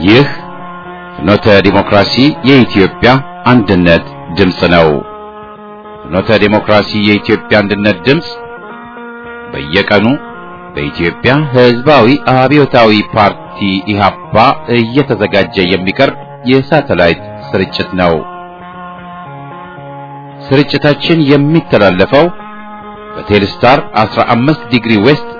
ይህ ፍኖተ ዲሞክራሲ የኢትዮጵያ አንድነት ድምፅ ነው። ፍኖተ ዲሞክራሲ የኢትዮጵያ አንድነት ድምፅ በየቀኑ በኢትዮጵያ ሕዝባዊ አብዮታዊ ፓርቲ ኢህአፓ እየተዘጋጀ የሚቀርብ የሳተላይት ስርጭት ነው። ስርጭታችን የሚተላለፈው በቴሌስታር 15 ዲግሪ ዌስት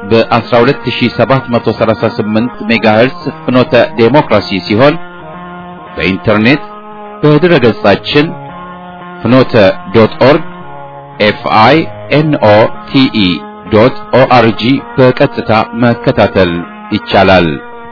በ12738 ሜጋሄርስ ፍኖተ ዴሞክራሲ ሲሆን በኢንተርኔት በድረ ገጻችን ፍኖተ ዶት ኦርግ ኤፍአይ ኤንኦ ቲኢ ዶት ኦአርጂ በቀጥታ መከታተል ይቻላል።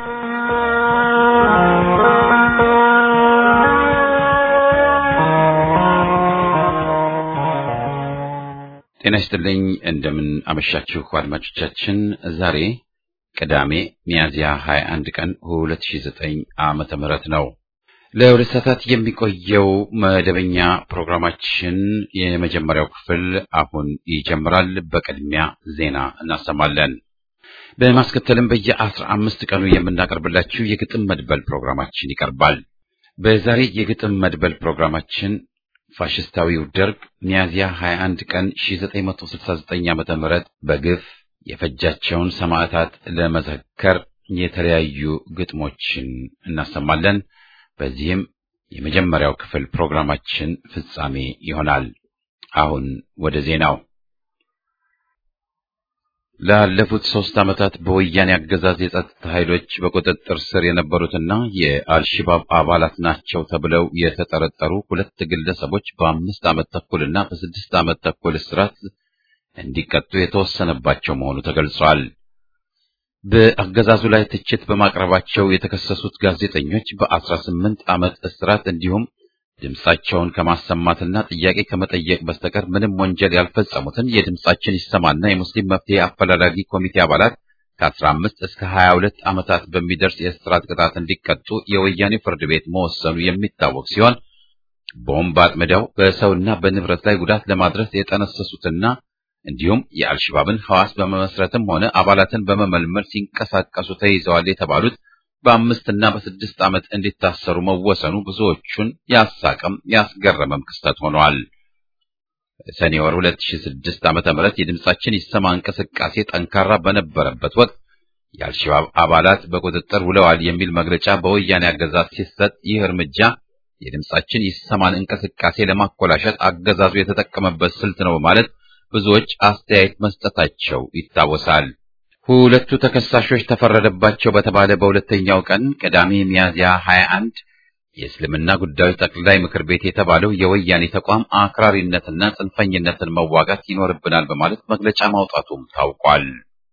ጤና ይስጥልኝ። እንደምን አመሻችሁ አድማጮቻችን። ዛሬ ቅዳሜ ሚያዝያ 21 ቀን 2009 ዓመተ ምህረት ነው። ለሁለት ሰዓታት የሚቆየው መደበኛ ፕሮግራማችን የመጀመሪያው ክፍል አሁን ይጀምራል። በቅድሚያ ዜና እናሰማለን። በማስከተልም በየአስራ አምስት ቀኑ የምናቀርብላችሁ የግጥም መድበል ፕሮግራማችን ይቀርባል። በዛሬ የግጥም መድበል ፕሮግራማችን ፋሽስታዊው ደርግ ሚያዝያ 21 ቀን 1969 ዓመተ ምህረት በግፍ የፈጃቸውን ሰማዕታት ለመዘከር የተለያዩ ግጥሞችን እናሰማለን። በዚህም የመጀመሪያው ክፍል ፕሮግራማችን ፍጻሜ ይሆናል። አሁን ወደ ዜናው። ላለፉት ሶስት ዓመታት በወያኔ አገዛዝ የጸጥታ ኃይሎች በቁጥጥር ስር የነበሩትና የአልሽባብ አባላት ናቸው ተብለው የተጠረጠሩ ሁለት ግለሰቦች በአምስት ዓመት ተኩልና በስድስት ዓመት ተኩል እስራት እንዲቀጡ የተወሰነባቸው መሆኑ ተገልጿል። በአገዛዙ ላይ ትችት በማቅረባቸው የተከሰሱት ጋዜጠኞች በአስራ ስምንት ዓመት እስራት እንዲሁም ድምጻቸውን ከማሰማትና ጥያቄ ከመጠየቅ በስተቀር ምንም ወንጀል ያልፈጸሙትን የድምጻችን ይሰማና የሙስሊም መፍትሄ አፈላላጊ ኮሚቴ አባላት ከአስራ አምስት እስከ ሀያ ሁለት ዓመታት በሚደርስ የእስራት ቅጣት እንዲቀጡ የወያኔ ፍርድ ቤት መወሰኑ የሚታወቅ ሲሆን ቦምብ አጥምደው በሰውና በንብረት ላይ ጉዳት ለማድረስ የጠነሰሱትና እንዲሁም የአልሽባብን ሐዋስ በመመስረትም ሆነ አባላትን በመመልመል ሲንቀሳቀሱ ተይዘዋል የተባሉት በአምስት እና በስድስት ዓመት እንዲታሰሩ መወሰኑ ብዙዎቹን ያሳቀም ያስገረመም ክስተት ሆኗል። ሰኔ ወር 2006 ዓመተ ምህረት የድምጻችን ይሰማ እንቅስቃሴ ጠንካራ በነበረበት ወቅት የአልሸባብ አባላት በቁጥጥር ውለዋል የሚል መግለጫ በወያኔ አገዛዝ ሲሰጥ ይህ እርምጃ የድምጻችን ይሰማን እንቅስቃሴ ለማኮላሸት አገዛዙ የተጠቀመበት ስልት ነው በማለት ብዙዎች አስተያየት መስጠታቸው ይታወሳል። ሁለቱ ተከሳሾች ተፈረደባቸው በተባለ በሁለተኛው ቀን ቅዳሜ ሚያዝያ 21 የእስልምና ጉዳዮች ጠቅላይ ምክር ቤት የተባለው የወያኔ ተቋም አክራሪነትና ጽንፈኝነትን መዋጋት ይኖርብናል በማለት መግለጫ ማውጣቱም ታውቋል።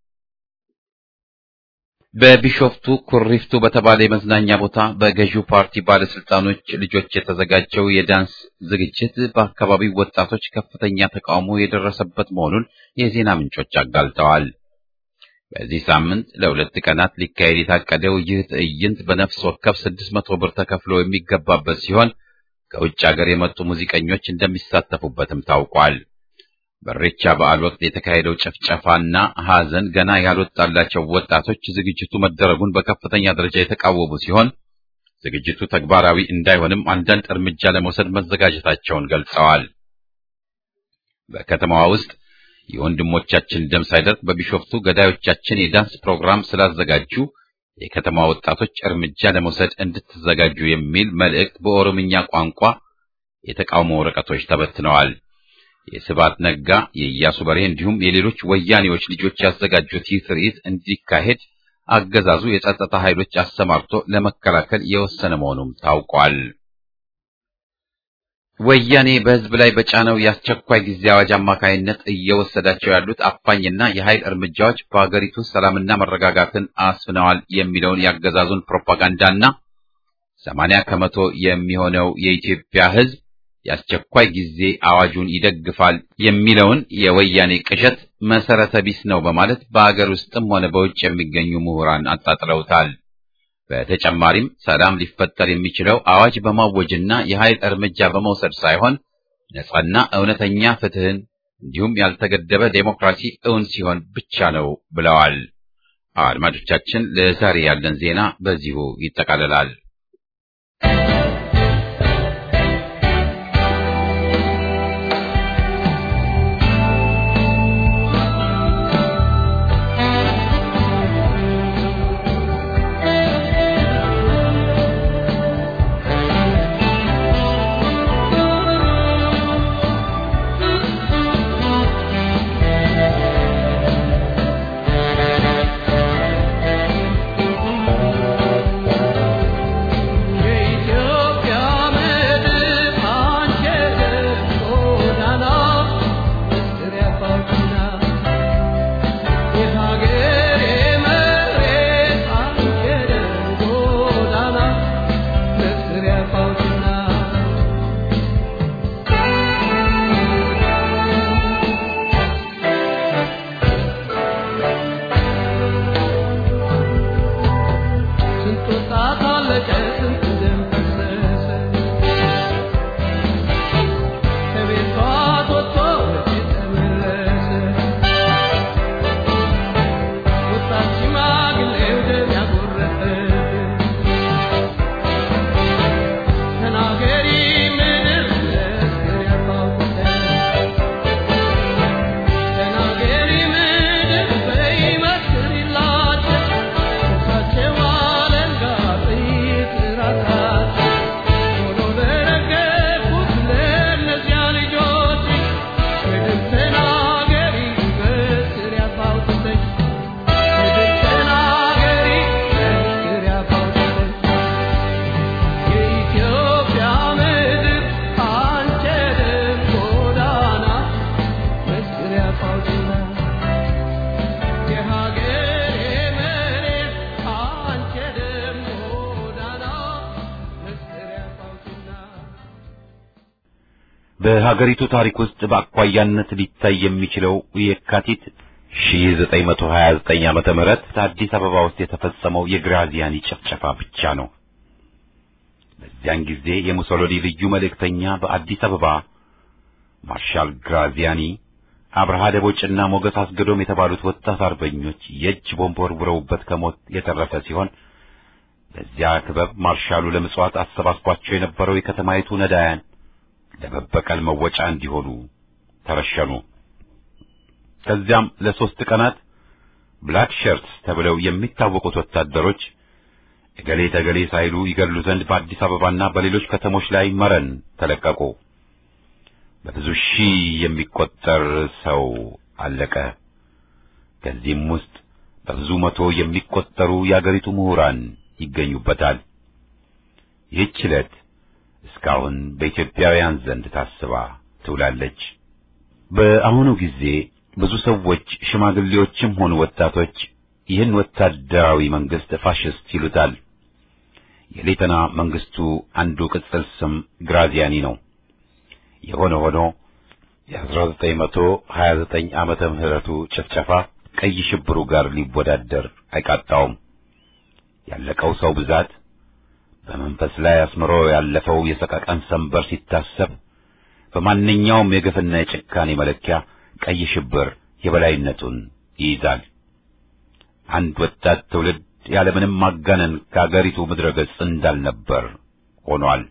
በቢሾፍቱ ኩሪፍቱ በተባለ የመዝናኛ ቦታ በገዢው ፓርቲ ባለስልጣኖች ልጆች የተዘጋጀው የዳንስ ዝግጅት በአካባቢው ወጣቶች ከፍተኛ ተቃውሞ የደረሰበት መሆኑን የዜና ምንጮች አጋልጠዋል። በዚህ ሳምንት ለሁለት ቀናት ሊካሄድ የታቀደው ይህ ትዕይንት በነፍስ ወከፍ ስድስት መቶ ብር ተከፍሎ የሚገባበት ሲሆን ከውጭ ሀገር የመጡ ሙዚቀኞች እንደሚሳተፉበትም ታውቋል። በሬቻ በዓል ወቅት የተካሄደው ጭፍጨፋና ሐዘን ገና ያልወጣላቸው ወጣቶች ዝግጅቱ መደረጉን በከፍተኛ ደረጃ የተቃወሙ ሲሆን ዝግጅቱ ተግባራዊ እንዳይሆንም አንዳንድ እርምጃ ለመውሰድ መዘጋጀታቸውን ገልጸዋል። በከተማዋ ውስጥ የወንድሞቻችን ደም ሳይደርቅ በቢሾፍቱ ገዳዮቻችን የዳንስ ፕሮግራም ስላዘጋጁ የከተማ ወጣቶች እርምጃ ለመውሰድ እንድትዘጋጁ የሚል መልእክት በኦሮምኛ ቋንቋ የተቃውሞ ወረቀቶች ተበትነዋል። የስባት ነጋ፣ የኢያሱ በሬ እንዲሁም የሌሎች ወያኔዎች ልጆች ያዘጋጁት ይህ ትርኢት እንዲካሄድ አገዛዙ የጸጥታ ኃይሎች አሰማርቶ ለመከላከል የወሰነ መሆኑም ታውቋል። ወያኔ በሕዝብ ላይ በጫነው የአስቸኳይ ጊዜ አዋጅ አማካይነት እየወሰዳቸው ያሉት አፋኝና የኃይል እርምጃዎች በአገሪቱ ሰላምና መረጋጋትን አስፍነዋል የሚለውን የአገዛዙን ፕሮፓጋንዳና ሰማንያ ከመቶ የሚሆነው የኢትዮጵያ ሕዝብ የአስቸኳይ ጊዜ አዋጁን ይደግፋል የሚለውን የወያኔ ቅዠት መሰረተ ቢስ ነው በማለት በአገር ውስጥም ሆነ በውጭ የሚገኙ ምሁራን አጣጥለውታል። በተጨማሪም ሰላም ሊፈጠር የሚችለው አዋጅ በማወጅና የኃይል እርምጃ በመውሰድ ሳይሆን ነጻና እውነተኛ ፍትህን እንዲሁም ያልተገደበ ዴሞክራሲ እውን ሲሆን ብቻ ነው ብለዋል። አድማጮቻችን፣ ለዛሬ ያለን ዜና በዚሁ ይጠቃልላል። በሀገሪቱ ታሪክ ውስጥ በአኳያነት ሊታይ የሚችለው የካቲት 1929 ዓመተ ምህረት አዲስ አበባ ውስጥ የተፈጸመው የግራዚያኒ ጭፍጨፋ ብቻ ነው። በዚያን ጊዜ የሙሶሎኒ ልዩ መልእክተኛ በአዲስ አበባ ማርሻል ግራዚያኒ፣ አብርሃ ደቦጭና ሞገስ አስገዶም የተባሉት ወጣት አርበኞች የእጅ ቦምብ ወርውረውበት ከሞት የተረፈ ሲሆን በዚያ ክበብ ማርሻሉ ለምጽዋት አሰባስቧቸው የነበረው የከተማይቱ ነዳያን ለመበቀል መወጫ እንዲሆኑ ተረሸኑ። ከዚያም ለሶስት ቀናት ብላክ ሸርትስ ተብለው የሚታወቁት ወታደሮች እገሌ ተገሌ ሳይሉ ይገድሉ ዘንድ በአዲስ አበባና በሌሎች ከተሞች ላይ መረን ተለቀቁ። በብዙ ሺህ የሚቆጠር ሰው አለቀ። ከዚህም ውስጥ በብዙ መቶ የሚቆጠሩ የአገሪቱ ምሁራን ይገኙበታል። ይህች ዕለት እስካሁን በኢትዮጵያውያን ዘንድ ታስባ ትውላለች። በአሁኑ ጊዜ ብዙ ሰዎች ሽማግሌዎችም ሆኑ ወጣቶች ይህን ወታደራዊ መንግስት ፋሽስት ይሉታል። የሌተና መንግስቱ አንዱ ቅጽል ስም ግራዚያኒ ነው። የሆነ ሆኖ የ1929 ዓመተ ምህረቱ ጭፍጨፋ ቀይ ሽብሩ ጋር ሊወዳደር አይቃጣውም። ያለቀው ሰው ብዛት በመንፈስ ላይ አስምሮ ያለፈው የሰቀቀን ሰንበር ሲታሰብ በማንኛውም የግፍና የጭካኔ መለኪያ ቀይ ሽብር የበላይነቱን ይይዛል። አንድ ወጣት ትውልድ ያለምንም ማጋነን ከአገሪቱ ምድረ ገጽ እንዳልነበር ሆኗል።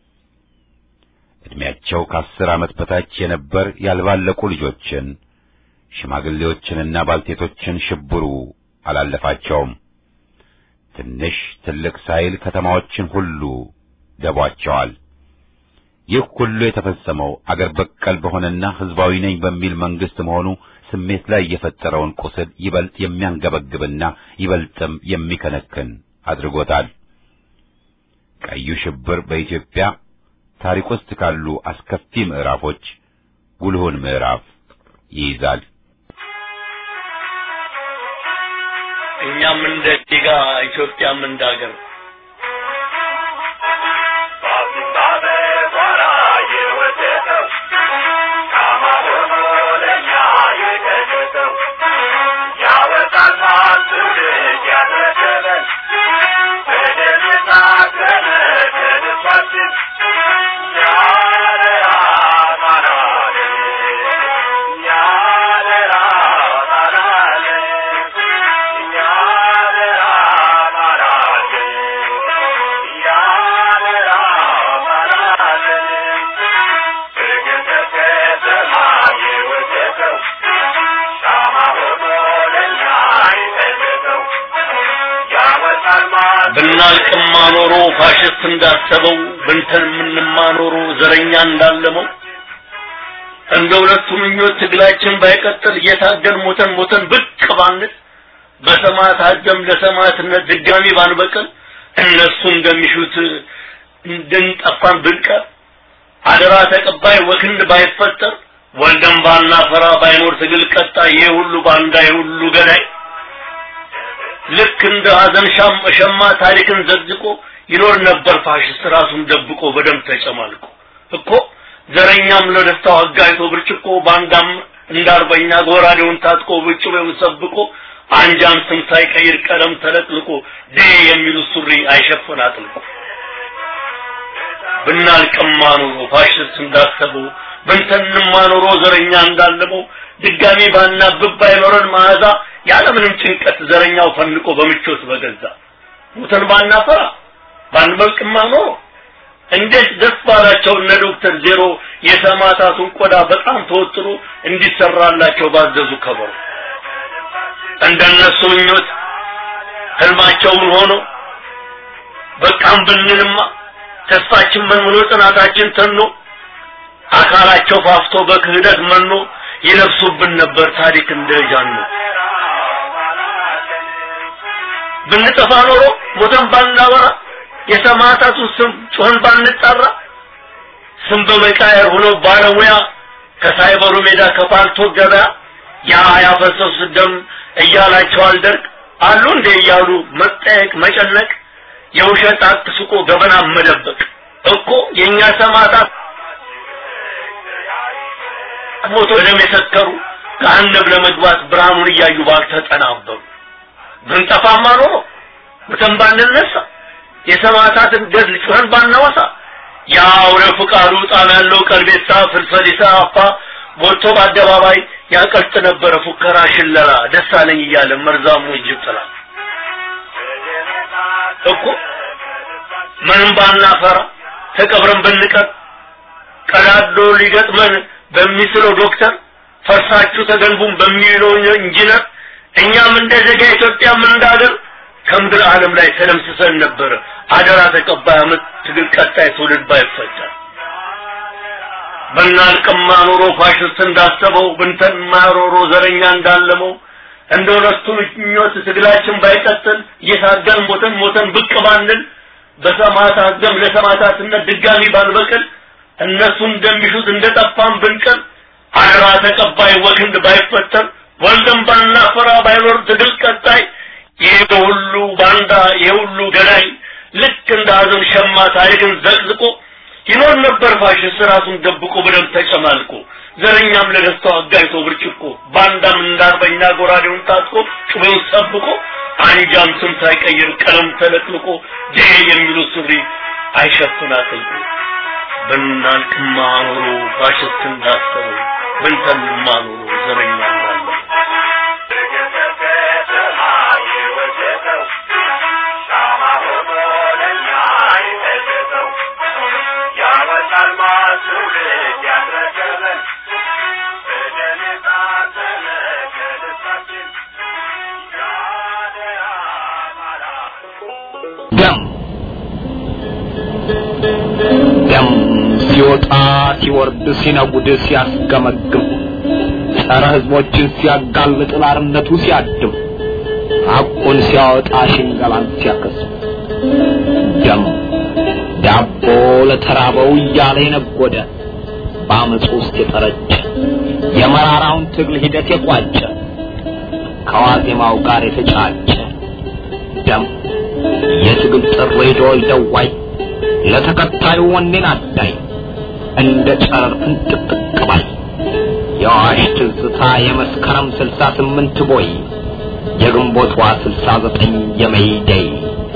ዕድሜያቸው ከአስር ዓመት በታች የነበር ያልባለቁ ልጆችን፣ ሽማግሌዎችንና ባልቴቶችን ሽብሩ አላለፋቸውም። ትንሽ ትልቅ ሳይል ከተማዎችን ሁሉ ደቧቸዋል። ይህ ሁሉ የተፈጸመው አገር በቀል በሆነና ሕዝባዊ ነኝ በሚል መንግስት መሆኑ ስሜት ላይ የፈጠረውን ቁስል ይበልጥ የሚያንገበግብና ይበልጥም የሚከነክን አድርጎታል። ቀዩ ሽብር በኢትዮጵያ ታሪክ ውስጥ ካሉ አስከፊ ምዕራፎች ጉልሁን ምዕራፍ ይይዛል። እኛም እንደ ዜጋ ኢትዮጵያም እንደ ሀገር ብናልቅማ ኖሮ ፋሽስት እንዳሰበው ብንተን የምንማ ኖሮ ዘረኛ እንዳለመው እንደ ሁለቱ ምኞት ትግላችን ባይቀጥል እየታገል ሞተን ሞተን ብቅ ባንል በሰማዕታት ደም ለሰማዕትነት ድጋሚ ባንበቅል እነሱ እንደሚሹት እንድንጠፋን ብንቀር አደራ ተቀባይ ወክንድ ባይፈጠር ወልደን ባናፈራ ባይኖር ትግል ቀጣይ ይሄ ሁሉ ባንዳ ይሄ ሁሉ ገዳይ ልክ እንደ ሀዘን ሸማ ታሪክን ዘግዝቆ ይኖር ነበር ፋሽስት ራሱን ደብቆ በደም ተጨማልቆ እኮ ዘረኛም ለደስታው አጋይቶ ብርጭቆ ባንዳም እንዳርበኛ ጎራዴውን ታጥቆ ብጭቤውን ሰብቆ አንጃም ስም ሳይቀይር ቀለም ተለቅልቆ ዴ የሚሉ ሱሪ አይሸፍን አጥልቆ ብናልቅማ ኖሮ ፋሽስት እንዳሰበው ብንተንማ ኖሮ ዘረኛ እንዳለመው ድጋሚ ባናብብ ባይኖረን መዓዛ ያለምንም ጭንቀት ዘረኛው ፈንቆ በምቾት በገዛ ሙተን ባናፈራ ባንበልቅማ ኖሮ እንዴት ደስ ባላቸው እነ ዶክተር ዜሮ የሰማዕታቱን ቆዳ በጣም ተወጥሮ እንዲሰራላቸው ባዘዙ ከበሩ እንደነሱ ምኞት ህልማቸውን ሆኖ በቃም ብንልማ ተስፋችን መንምኖ ጽናታችን ተኖ አካላቸው ፋፍቶ በክህደት መኖ ይለብሱብን ነበር ታሪክ እንደ ጃኖ ብንጠፋ ኖሮ ሞተን ባናወራ የሰማዕታቱ ስም ጮህን ባንጠራ ስም በመቃየር ሆኖ ባለሙያ ከሳይበሩ ሜዳ ከፓልቶ ገበያ ያ ያፈሰሱ ደም እያላቸው አልደርቅ አሉ እንደ እያሉ መጠየቅ መጨነቅ የውሸት አትስቆ ገበና መደበቅ እኮ የእኛ ሰማዕታት ሞቶ ደም የሰከሩ ከአነብ ለመግባት ብርሃኑን እያዩ ባልተጠናበሩ ብንጠፋማ ኖሮ ሙተን ባንነሳ የሰማዕታትን ገድል ጩኸን ባናወሳ የአውረ ፍቃዱ ጣም ያለው ቀልቤሳ ፍልፈሊሳ አፋ ሞቶ በአደባባይ ያቀልጥ ነበረ ፉከራ ሽለላ ደሳለኝ እያለ መርዛሙ እጅብ ጥላ እኮ ምንም ባናፈራ ተቀብረን ብንቀር ቀዳዶ ሊገጥመን በሚስለው ዶክተር ፈርሳችሁ ተገንቡን በሚለው ኢንጂነር እኛም እንደ ዜጋ ኢትዮጵያም እንዳገር ከምድር ዓለም ላይ ተደምስሰን ነበር። አደራ ተቀባይ አመት ትግል ቀጣይ ትውልድ ባይፈጠር በናልቅማ ኖሮ ፋሽስት እንዳሰበው ብንተን ማሮሮ ዘረኛ እንዳለመው እንደ ሁለቱ ምኞት ትግላችን ባይቀጥል እየታገል ሞተን ሞተን ብቅ ባንል በሰማዕታት ደም ለሰማዕታትነት ድጋሚ ባንበቅል እነሱ እንደሚሹት እንደጠፋን ብንቀር አደራ ተቀባይ ወክንድ ባይፈጠር ወልደን ባናፈራ ባይኖር ትግል ቀጣይ ይህ ሁሉ ባንዳ የሁሉ ገዳይ ልክ እንደ ሀዘን ሸማ ታሪክን ዘቅዝቆ ይኖር ነበር ፋሽስት ራሱን ደብቆ በደም ተጨማልቆ ዘረኛም ለደስታው አጋይቶ ብርጭቆ ባንዳም እንዳርበኛ ጎራዴውን ታጥቆ ጩቤውን ጠብቆ አንጃም ስም ሳይቀይር ቀለም ተለቅልቆ ጄ የሚሉት ሱሪ አይሸፍን አጥልቆ ብናልቅማ ኖሮ ፋሽስት እንዳሰበው ብንተንማ ኖሮ ዘረኛ እንዳለ ደም ደም ሲወጣ ሲወርድ ሲነጉድ ሲያስገመግም ጸረ ሕዝቦችን ሲያጋልጥ ላርነቱ ሲያድም ሐቁን ሲያወጣ ሽንገላን ሲያከስም ደም ዳቦ ለተራበው እያለ የነጎደ በአመፅ ውስጥ የጠረጨ የመራራውን ትግል ሂደት የቋጨ ከዋዜማው ጋር የተጫጨ ደም የትግል ጥሪ ዶል ደዋይ ለተከታዩ ወኔን አዳይ እንደ ጨረር ፍንጥቅጥቅ ባይ የአዋሽ ትዝታ የመስከረም ስልሳ ስምንት ቦይ የግንቦቷ ስልሳ ዘጠኝ የመይደይ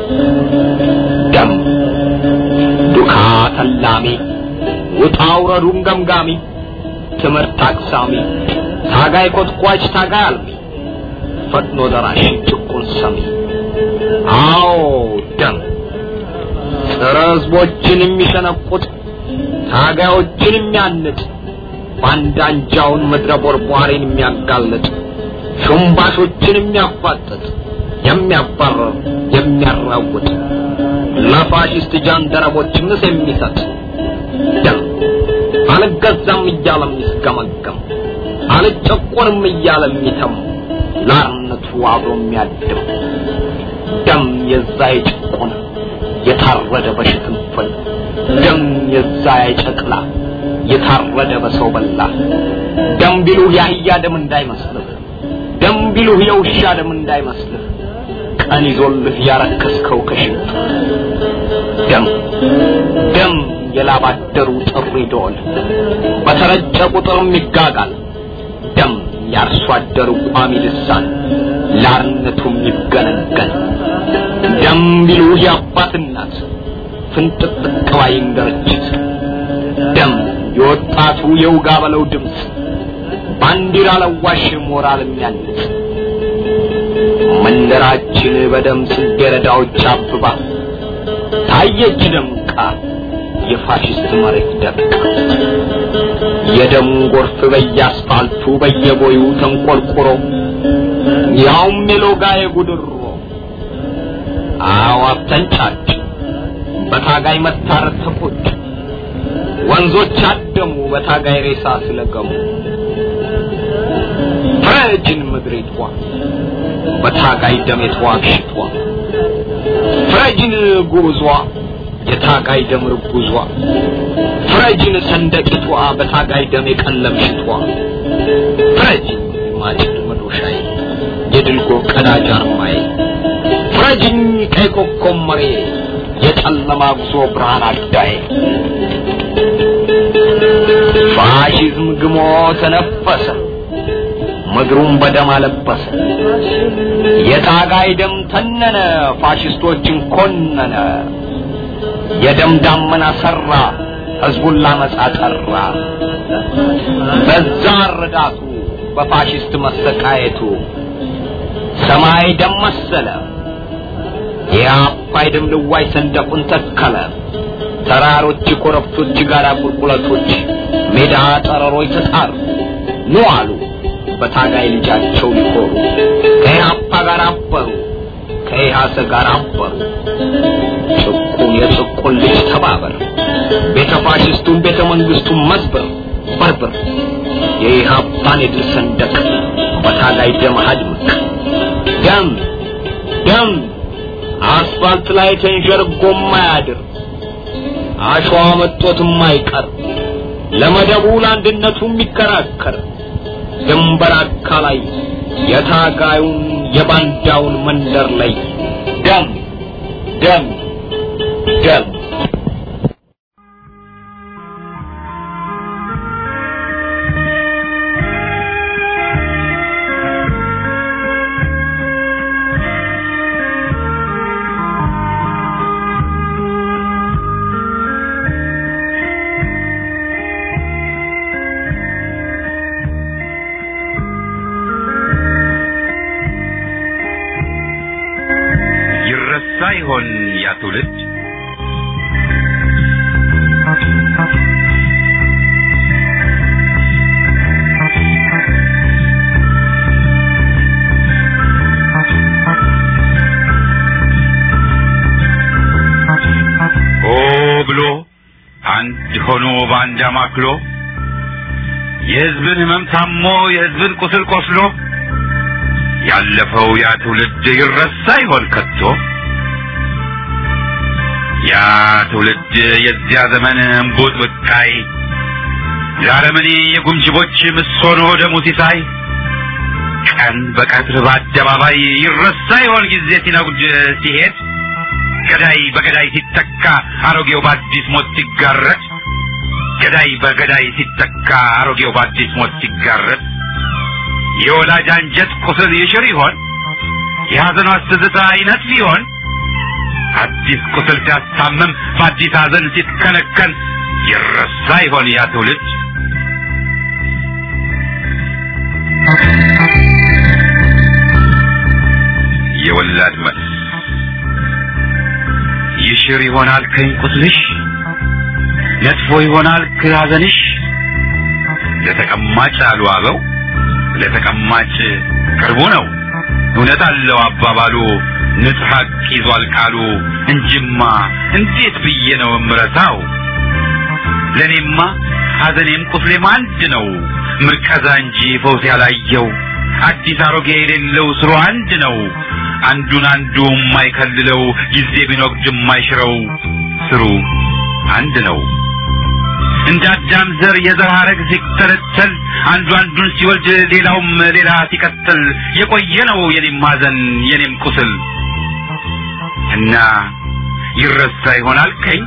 ደም ዱካ ተላሚ ውጣ ውረዱን ገምጋሚ ትምህርት አቅሳሚ ታጋይ ኮትኳች ታጋይ አልሚ ፈጥኖ ደራሽ ጭቁን ሰሚ አዎ ደም ጸረ ሕዝቦችን የሚሸነቁጥ ታጋዮችን የሚያንጥ ባንዳ አንጃውን ምድረ ቦርቧሪን የሚያጋልጥ ሹምባሾችን የሚያፋጥጥ የሚያባረር የሚያራውጥ ለፋሽስት ጃንደረቦች ምስ የሚሰጥ ደም አልገዛም እያለ የሚስገመገም አልጨቆንም እያለ የሚተም ላርነቱ አብሮ የሚያድም ደም የዛ የጭቁን የታረደ በሽፍንፍን ደም የዛ የጨቅላ የታረደ በሰው በላ ደም ቢሉህ የአህያ ደም እንዳይመስልህ ደም ቢሉህ የውሻ ደም እንዳይመስልህ ቀን ይዞልህ ያረከስከው ከሽንት ደም ደም የላባደሩ ጥሪ ዶል በተረጨ ቁጥርም ይጋጋል ደም የአርሶ አደሩ ቋሚ ልሳን ላርነቱም ይገነገን ደም ቢሉህ የአባት እናት ፍንጥቅጥቅ ባይን ድርጅት ደም የወጣቱ የውጋ በለው ድምፅ ባንዲራ ለዋሽ ሞራል የሚያንጽ መንደራችን በደም ጽጌረዳዎች አብባ ታየች ደምቃ የፋሽስት መሬት ደምቃ የደም ጎርፍ በየአስፋልቱ በየቦዩ ተንቆርቁሮ ያውም የሎጋ የጉድሮ አዋፍ ተንጫጭ በታጋይ መታረድ ተቆጭ ወንዞች አደሙ በታጋይ ሬሳ ስለገሙ ፍረጅን ምድሪቷ በታጋይ ደም የተዋግሽቷ ፍረጅን ጉዟ የታጋይ ደም ርጉዟ ፍረጅን ሰንደቂቷ በታጋይ ደም የቀለምሽቷ ፍረጅን ማጭድ መዶሻዬ የድልጎ ቀዳጅ አርማዬ ፍረጅኝ ቀይ ኮከብ መሬ የጨለማ ጉዞ ብርሃን አዳዬ ፋሽዝም ግሞ ተነፈሰ፣ ምድሩን በደም አለበሰ። የታጋይ ደም ተነነ፣ ፋሽስቶችን ኮነነ። የደም ዳመና ሰራ፣ ህዝቡን ላመጻ ጠራ። በዛ ረዳቱ በፋሽስት መሰቃየቱ ሰማይ ደም መሰለ። የአባይ ደም ልዋይ ሰንደቁን ተከለ። ተራሮች፣ ኮረብቶች፣ ጋራ ቁልቁለቶች፣ ሜዳ ጠረሮች ተጣሩ። ኑ አሉ በታጋይ ልጃቸው ሊኮሩ ከኢህአፓ ጋር አበሩ፣ ከኢህአሰ ጋር አበሩ። ጭቁን የጭቁን ልጅ ተባበር፣ ቤተ ፋሽስቱን ቤተ መንግስቱን መዝበር በርበር፣ የኢህአፓን የድል ሰንደቅ በታጋይ ደም አድምቅ። ደም ደም አስፋልት ላይ ተንዠርጎ ማያድር አሸዋ መጦት የማይቀር ለመደቡ ለአንድነቱ የሚከራከር ድንበር አካላይ የታጋዩን የባንዳውን መንደር ላይ ደም ደም ደም ይረሳ ይሆን ያ ትውልድ? ሆ ብሎ አንድ ሆኖ በአንድ አማክሎ የሕዝብን ሕመም ታሞ የሕዝብን ቁስል ቆስሎ ያለፈው ያ ትውልድ ይረሳ ይሆን ከቶ? ያ ትውልድ የዚያ ዘመን እምቡጥ ብቃይ ለአረመኔ የጉምጅቦች ምሶኖ ደሙ ሲሳይ ቀን በቀትር በአደባባይ ይረሳ ይሆን ጊዜ ሲነጉድ ሲሄድ ገዳይ በገዳይ ሲተካ አሮጌው በአዲስ ሞት ሲጋረድ ገዳይ በገዳይ ሲተካ አሮጌው በአዲስ ሞት ሲጋረድ የወላጅ አንጀት ቁስል ይሽር ይሆን? የሐዘኗ ትዝታ ይነጥፍ ይሆን? አዲስ ቁስል ሲያስታምም በአዲስ ሐዘን ሲትከነከን ይረሳ ይሆን ያ ትውልድ? የወላድ መልስ ይሽር ይሆናል ከኝ ቁስልሽ ነጥፎ ይሆናል ከሐዘንሽ ለተቀማጭ አሉ አበው ለተቀማጭ ቅርቡ ነው እውነት አለው አባባሉ ንጹሕ ሐቅ ይዟል ቃሉ እንጂማ እንዴት ብዬ ነው እምረሳው ለእኔማ ሐዘኔም ቁስሌም አንድ ነው ምርቀዛ እንጂ ፈውስ ያላየው አዲስ አሮጌ የሌለው ስሩ አንድ ነው አንዱን አንዱ የማይከልለው ጊዜ ቢኖቅድ የማይሽረው ስሩ አንድ ነው እንደ አዳም ዘር የዘር ሐረግ ሲተለተል አንዱ አንዱን ሲወልድ ሌላውም ሌላ ሲቀጥል የቆየ ነው የኔም ሐዘን የኔም ቁስል እና ይረሳ ይሆናል ከኝ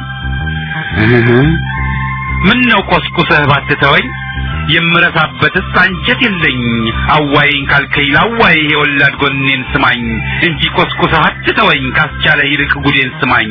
ምን ነው ቆስቁሰህ ባትተወኝ የምረሳበትስ አንጀት የለኝ አዋይኝ ካልከኝ ላዋይ የወላድ ጎኔን ስማኝ እንጂ ቆስቁሰህ አትተወኝ ካስቻለ ይልቅ ጉዴን ስማኝ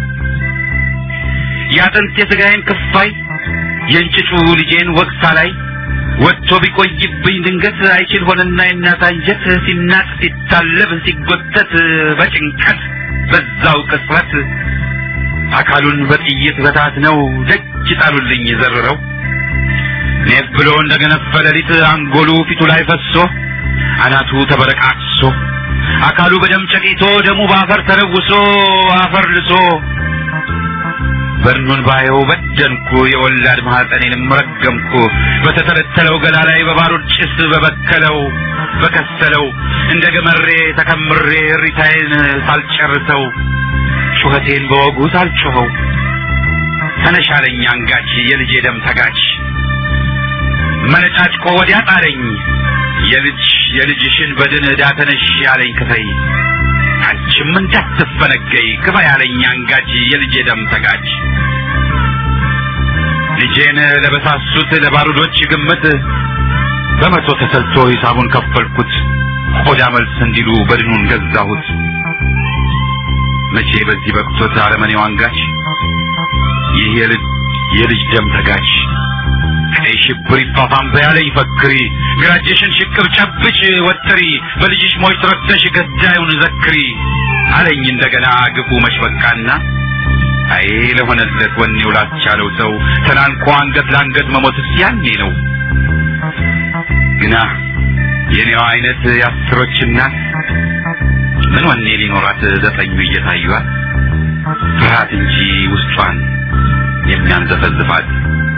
የአጥንት የሥጋዬን ክፋይ የእንጭጩ ልጄን ወቅሳ ላይ ወጥቶ ቢቆይብኝ ድንገት አይችል ሆነና የእናት አንጀት ሲናጥ ሲታለብ ሲጎተት በጭንቀት በዛው ቅጽበት አካሉን በጥይት በታት ነው ደጅ ጣሉልኝ ዘርረው ኔፍ ብሎ እንደገነፈ ሌሊት አንጎሉ ፊቱ ላይ ፈሶ አናቱ ተበረቃቅሶ አካሉ በደም ጨቂቶ ደሙ በአፈር ተለውሶ አፈር ልሶ በርኑን ባየው በደንኩ የወላድ ማህፀኔንም ረገምኩ በተተለተለው ገላ ላይ በባሩድ ጭስ በበከለው በከሰለው እንደ ገመሬ ተከምሬ ሪታዬን ሳልጨርሰው ጩኸቴን በወጉ ሳልጮኸው ተነሻለኝ አንጋች የልጄ ደም ተጋች መነጫጭቆ ወዲያ ጣለኝ የልጅ የልጅሽን በድን ዕዳ ተነሽ ያለኝ ክፈይ አንቺም እንዳትፈነገይ ክፋ ያለኝ አንጋች የልጄ ደም ተጋች ልጄን ለበሳሱት ለባሩዶች ግምት በመቶ ተሰልቶ ሂሳቡን ከፈልኩት። ቆዳ መልስ እንዲሉ በድኑን ገዛሁት። መቼ በዚህ በቅቶት አረመኔው አንጋች ይህ የልጅ የልጅ ደም ተጋች ቀይ ሽብር ይፋፋም በያለኝ ፈክሪ ግራጅሽን ሽቅብ ጨብጭ ወጥሪ በልጅሽ ሞች ትረክተሽ ገዳዩን ዘክሪ አለኝ እንደገና ግፉ መሽበቃና አይ ለሆነለት ወኔው ላስቻለው ሰው ተናንቆ አንገት ለአንገት መሞትስ ያኔ ነው ግና የኔዋ አይነት የአስሮች እናት ምን ወኔ ሊኖራት ዘጠኙ እየታዩት ፍርሃት እንጂ ውስጧን የሚያንዘፈዝፋት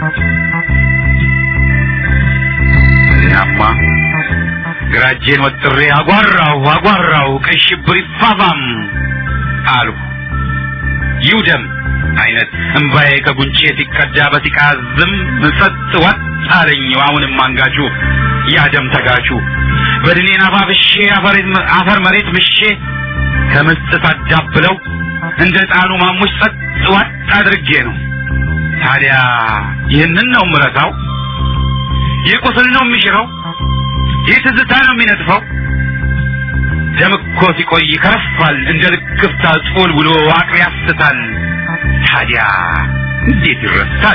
እናማ ግራጄን ወጥሬ አጓራው አጓራው ቀይ ሽብር ይፋፋም አልሁ ይውደም አይነት እምባዬ ከጉንጬ ሲቀዳ በሲቃ ዝም ጸጥ ወጥ አለኝ አሁንም አንጋቹ ያደም ተጋቹ በድኔን አባብሼ አፈር መሬት ምሼ ከምስጥ ሳዳብለው እንደ ጣኑ ማሙሽ ጸጥ ወጥ አድርጌ ነው ታዲያ ይህንን ነው ምረሳው ይህ ቁስል ነው የሚሽረው ይህ ትዝታ ነው የሚነጥፈው ደም እኮ ሲቆይ ይከረፋል እንደ ልክፍታ ጾል ብሎ አቅል ያስታል ታዲያ እንዴት ይረሳል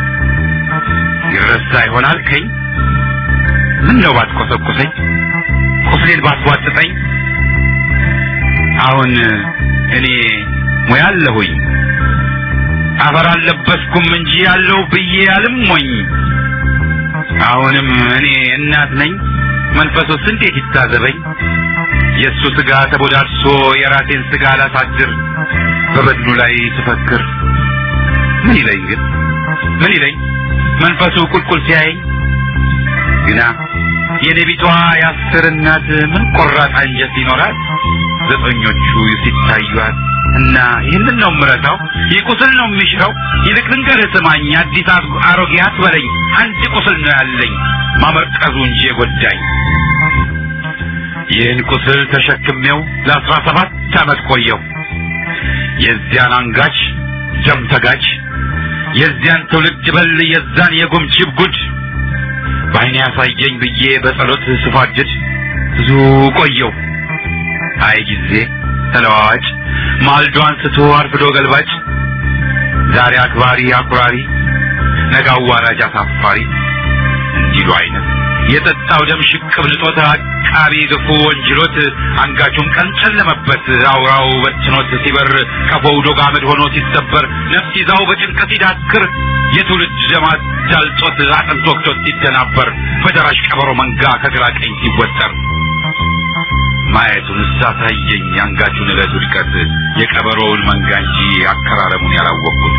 ይረሳ ይሆናል ከኝ ምን ነው ባትቆሰቁሰኝ ቁስሌን ባትዋጥጠኝ አሁን እኔ ሙያ አለሁኝ አፈር አልለበስኩም እንጂ ያለው ብዬ አልሞኝ አሁንም እኔ እናት ነኝ መንፈሱስ እንዴት ይታዘበኝ የእሱ ስጋ ተቦዳድሶ የራሴን ስጋ ላሳድር በበድኑ ላይ ስፈክር ምን ይለኝ ግን ምን ይለኝ መንፈሱ ቁልቁል ሲያየኝ ግና የነቢቷ የአስር እናት ምን ቆራጥ አንጀት ይኖራል ዘጠኞቹ ሲታዩት እና ይህንን ነው ምረታው ይህ ቁስል ነው የሚሽረው ይልቅ ልንገርህ ስማኝ አዲስ አሮጌ አትበለኝ አንድ ቁስል ነው ያለኝ ማመርቀዙ እንጂ የጎዳኝ ይህን ቁስል ተሸክሜው ለአስራ ሰባት ዓመት ቆየው የዚያን አንጋች ደም ተጋች የዚያን ትውልድ በል የዛን የጉምጅብ ጉድ በዓይኔ ያሳየኝ ብዬ በጸሎት ስፋድድ ብዙ ቆየው አይ ጊዜ ተለዋዋጭ ማልዶ አንስቶ አርፍዶ ገልባጭ ዛሬ አክባሪ አኩራሪ ነገ አዋራጅ አሳፋሪ እንዲሉ አይነት የጠጣው ደም ሽቅብ ንጦት አቃቢ ግፉ ወንጅሎት አንጋቹን ቀን ጨለመበት አውራው በትኖት ሲበር ቀፎው ዶግ አመድ ሆኖ ሲሰበር ነፍስ ይዛው በጭንቀት ሲዳክር የትውልድ ደማት ዳልጦት አጥንት ወቅቶት ሲደናበር በደራሽ ቀበሮ መንጋ ከግራ ቀኝ ሲወጠር ማየቱን ሳታየኝ አንጋቹን ዕለት ውድቀት የቀበሮውን መንጋ እንጂ አከራረሙን ያላወቅኩት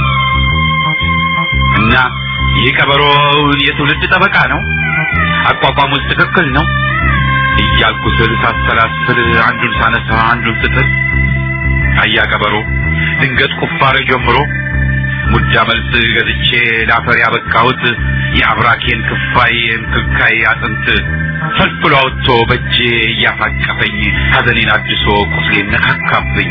እና ይህ ቀበሮ የትውልድ ጠበቃ ነው አቋቋሙስ ትክክል ነው እያልኩ ስል ሳሰላስል አንዱን ሳነሳ አንዱን ስጥል አያ ቀበሮ ድንገት ቁፋሬ ጀምሮ ሙጃ መልስ ገዝቼ ላፈር ያበቃሁት የአብራኬን ክፋይ እንክልካይ አጥንት ፈልፍሎ አውጥቶ በእጄ እያፋቀፈኝ ሐዘኔን አድሶ ቁስሌን ነካካብኝ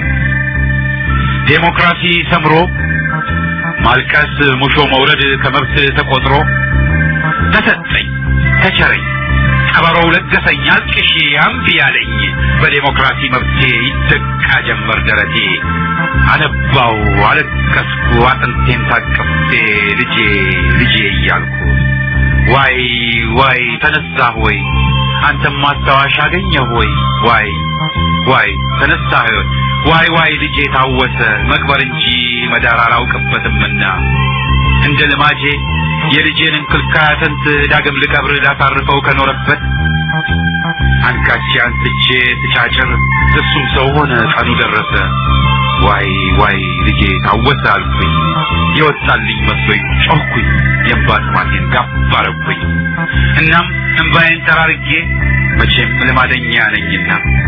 ዴሞክራሲ ሰምሮ ማልቀስ ሙሾ መውረድ ከመብት ተቆጥሮ ተሰጠኝ ተቸረኝ ቀበሮው ለገሰኝ አልቅሼ አምቢ ያለኝ በዴሞክራሲ መብቴ ይደቃ ጀመር ደረቴ አነባው አለቀስኩ አጥንቴን ታቅፌ ልጄ ልጄ እያልኩ ዋይ ዋይ ተነሳ ሆይ አንተም ማስታወሻ አገኘ ሆይ ዋይ ዋይ ተነሳ ሆይ ዋይ ዋይ ልጄ ታወሰ መቅበር እንጂ መዳር አላውቅበትምና እንደ ልማጄ የልጄን እንክልካይ አጥንት ዳግም ልቀብር ላሳርፈው ከኖረበት አንካቼ አንስቼ ስጫጭር እሱም ሰው ሆነ ቀኑ ደረሰ ዋይ ዋይ ልጄ ታወሰ አልኩኝ የወጣልኝ መስሎኝ ጮህኩኝ የእንባ ጥማቴን ጋብ አረኩኝ እናም እንባዬን ጠራርጌ መቼም ልማደኛ ነኝና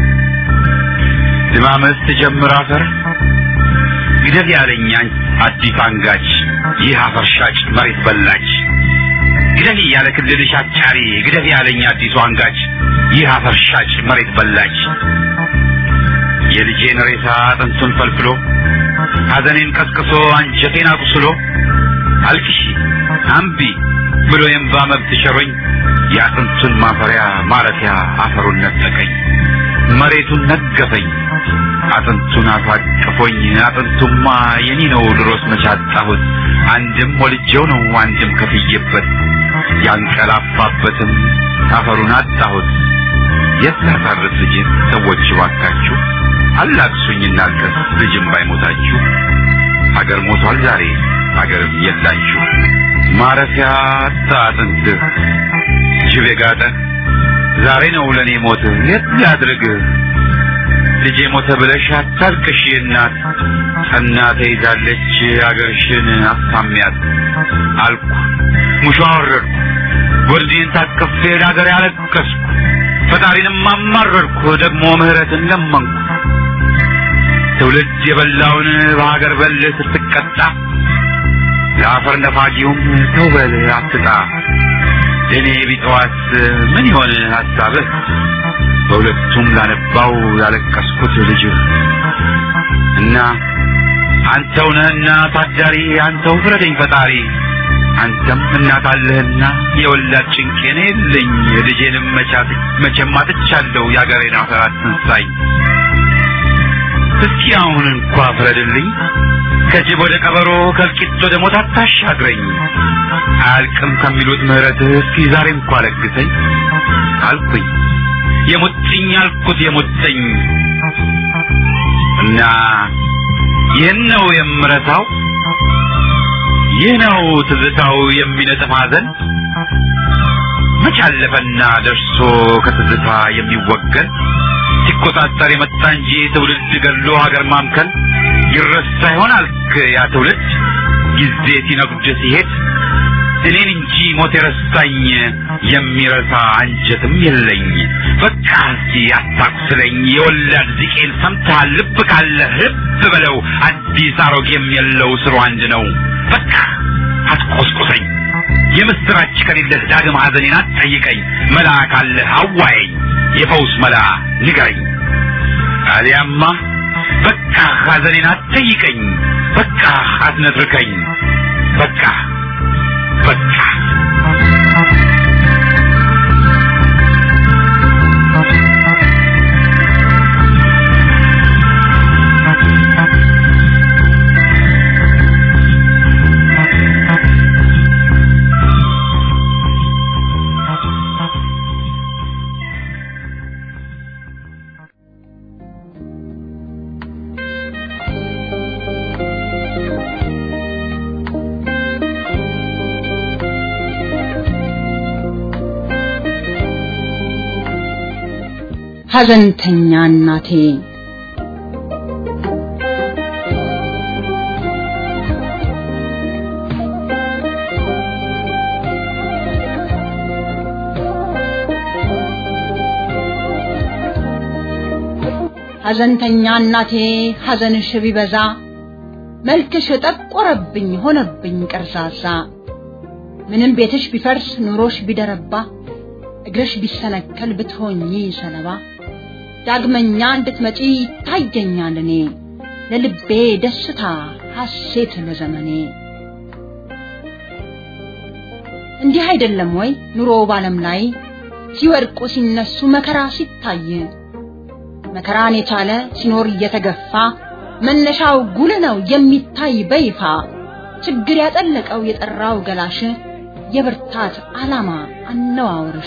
ልማመስ ትጀምር አፈር ግደል ያለኝ አዲስ አንጋች ይህ አፈር ሻጭ መሬት በላች ግደል ያለ ክልልሽ አጫሪ ግደል ያለኝ አዲሱ አንጋች ይህ አፈር ሻጭ መሬት በላች የልጄን ሬሳ አጥንቱን ፈልፍሎ ሐዘኔን ቀስቅሶ አንጀቴን አቁስሎ አልቅሺ አምቢ ብሎ የእምባ መብት ሸሮኝ የአጥንቱን ማፈሪያ ማረፊያ አፈሩን ነጠቀኝ መሬቱን ነገፈኝ አጥንቱን አሳቅፎኝ አጥንቱማ የኔ ነው ድሮስ መቻጣሁት አንድም ወልጄው ነው አንድም ከፍዬበት ያንቀላፋበትም አፈሩን አጣሁት የት ላሳርፍ ልጄን ሰዎች ባካችሁ አላቅሱኝ እናልቀስ ልጅም ባይሞታችሁ ሀገር ሞቷል ዛሬ ሀገርም የላችሁ ማረፊያ አጣ አጥንትህ ጅብ የጋጠ ዛሬ ነው ለእኔ ሞት የት ላድርግ ልጄ ሞተ ብለሽ አታልቅሽ እናት ጸና ተይዛለች አገርሽን አሳሚያት አልኩ ሙሾ አወረድኩ ወርዴን ታቅፌ ለአገር ያለቀስኩ ፈጣሪንም አማረርኩ ደግሞ ምህረትን ለመንኩ ትውልድ የበላውን በሀገር በል ስትቀጣ ለአፈር ነፋጊውም ተው በል አትጣ ለእኔ ቢጠዋት ምን ይሆን ሀሳብህ በሁለቱም ላነባው ያለቀስኩት ልጅህ እና አንተው ነህና ታዳሪ አንተው ፍረደኝ ፈጣሪ አንተም እናት አለህና የወላድ ጭንቄን የለኝ ልጄንም መቻት መቼም አጥቻለሁ የአገሬን አፈር አትንሳኝ እስኪ አሁን እንኳ ፍረድልኝ ከጅብ ወደ ቀበሮ ከእልቂት ወደ ሞት አታሻግረኝ አያልቅም ከሚሉት ምህረትህ እስኪ ዛሬ እንኳ ለግሰኝ አልኩኝ የሙጥኝ አልኩት የሙጥኝ እና ይህን ነው የምረታው ይህ ነው ትዝታው የሚነጥፍ ሐዘን መች አለፈና ደርሶ ከትዝታ የሚወገን ሲቆጣጠር የመጣ እንጂ ትውልድ ገድሎ ሀገር ማምከን ይረሳ ይሆን አልክ ያ ትውልድ ጊዜ ሲነጉድ ሲሄድ እኔን እንጂ ሞት የረሳኝ የሚረሳ አንጀትም የለኝ በቃ እስኪ አታቁስለኝ የወላድ ዚቄን ሰምተሃል ልብ ካለ ልብ በለው አዲስ አሮጌም የለው ስሩ አንድ ነው በቃ አትቆስቁሰኝ የምስራች ከሌለህ ዳግም ሐዘኔን አትጠይቀኝ መላ ካለህ አዋየኝ የፈውስ መላ ንገረኝ አሊያማ በቃ ሐዘኔን አትጠይቀኝ በቃ አትነትርከኝ በቃ በቃ ሐዘንተኛ እናቴ ሐዘንተኛ እናቴ ሐዘንሽ ቢበዛ መልክሽ ጠቆረብኝ ሆነብኝ ቀርዛዛ ምንም ቤትሽ ቢፈርስ ኑሮሽ ቢደረባ እግርሽ ቢሰነከል ብትሆኚ ሰለባ ዳግመኛ እንድትመጪ ይታየኛል እኔ ለልቤ ደስታ ሐሴት ለዘመኔ እንዲህ አይደለም ወይ ኑሮ ባለም ላይ ሲወድቁ ሲነሱ መከራ ሲታይ መከራን የቻለ ሲኖር እየተገፋ መነሻው ጉል ነው የሚታይ በይፋ ችግር ያጠለቀው የጠራው ገላሽ የብርታት ዓላማ አነዋወርሽ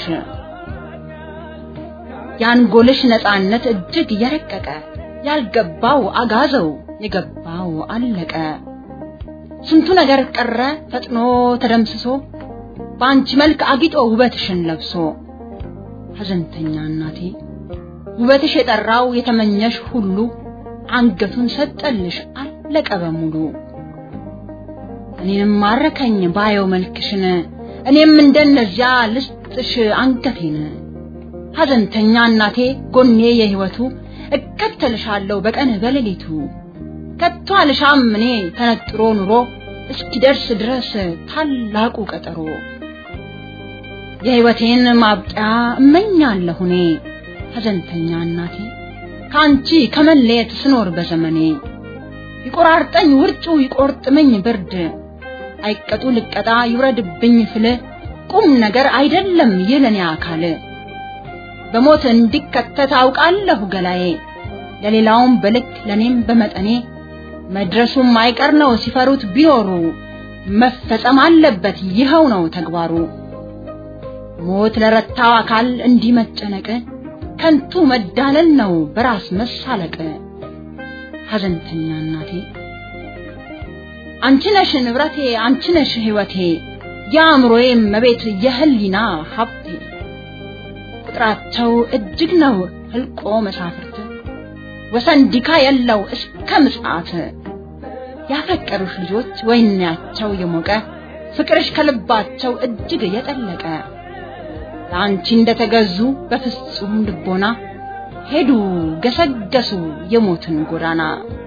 የአንጎልሽ ነፃነት እጅግ የረቀቀ ያልገባው አጋዘው የገባው አለቀ ስንቱ ነገር ቀረ ፈጥኖ ተደምስሶ በአንቺ መልክ አጊጦ ውበትሽን ለብሶ ሐዘንተኛ እናቴ ውበትሽ የጠራው የተመኘሽ ሁሉ አንገቱን ሰጠልሽ አለቀ በሙሉ እኔንም ማረከኝ ባየው መልክሽን እኔም እንደነዚያ ልስጥሽ አንገቴን ሐዘንተኛ እናቴ ጎኔ የህይወቱ እከተልሻለሁ በቀን በሌሊቱ ከቶ አልሻም እኔ ተነጥሮ ኑሮ እስኪደርስ ድረስ ታላቁ ቀጠሮ የህይወቴን ማብቂያ እመኛለሁ እኔ ሐዘንተኛ እናቴ ከአንቺ ከመለየት ስኖር በዘመኔ ይቆራርጠኝ ውርጩ ይቆርጥመኝ ብርድ አይቀጡ ልቀጣ ይውረድብኝ ፍል ቁም ነገር አይደለም የለኔ አካል በሞት እንዲከተት አውቃለሁ ገላዬ ለሌላውም በልክ ለኔም በመጠኔ መድረሱም አይቀር ነው ሲፈሩት ቢኖሩ መፈጸም አለበት ይኸው ነው ተግባሩ ሞት ለረታው አካል እንዲህ መጨነቅ ከንቱ መዳለል ነው በራስ መሳለቅ ሐዘንተኛ እናቴ አንቺ ነሽ ንብረቴ አንቺ ነሽ ሕይወቴ የአእምሮዬ መቤት የህሊና ሀብቴ ቁጥራቸው እጅግ ነው ህልቆ መሳፍርት ወሰን ዲካ የለው እስከ ምጽአት ያፈቀሩሽ ልጆች ወይናቸው የሞቀ ፍቅርሽ ከልባቸው እጅግ የጠለቀ ለአንቺ እንደተገዙ በፍጹም ልቦና ሄዱ ገሰገሱ የሞትን ጎዳና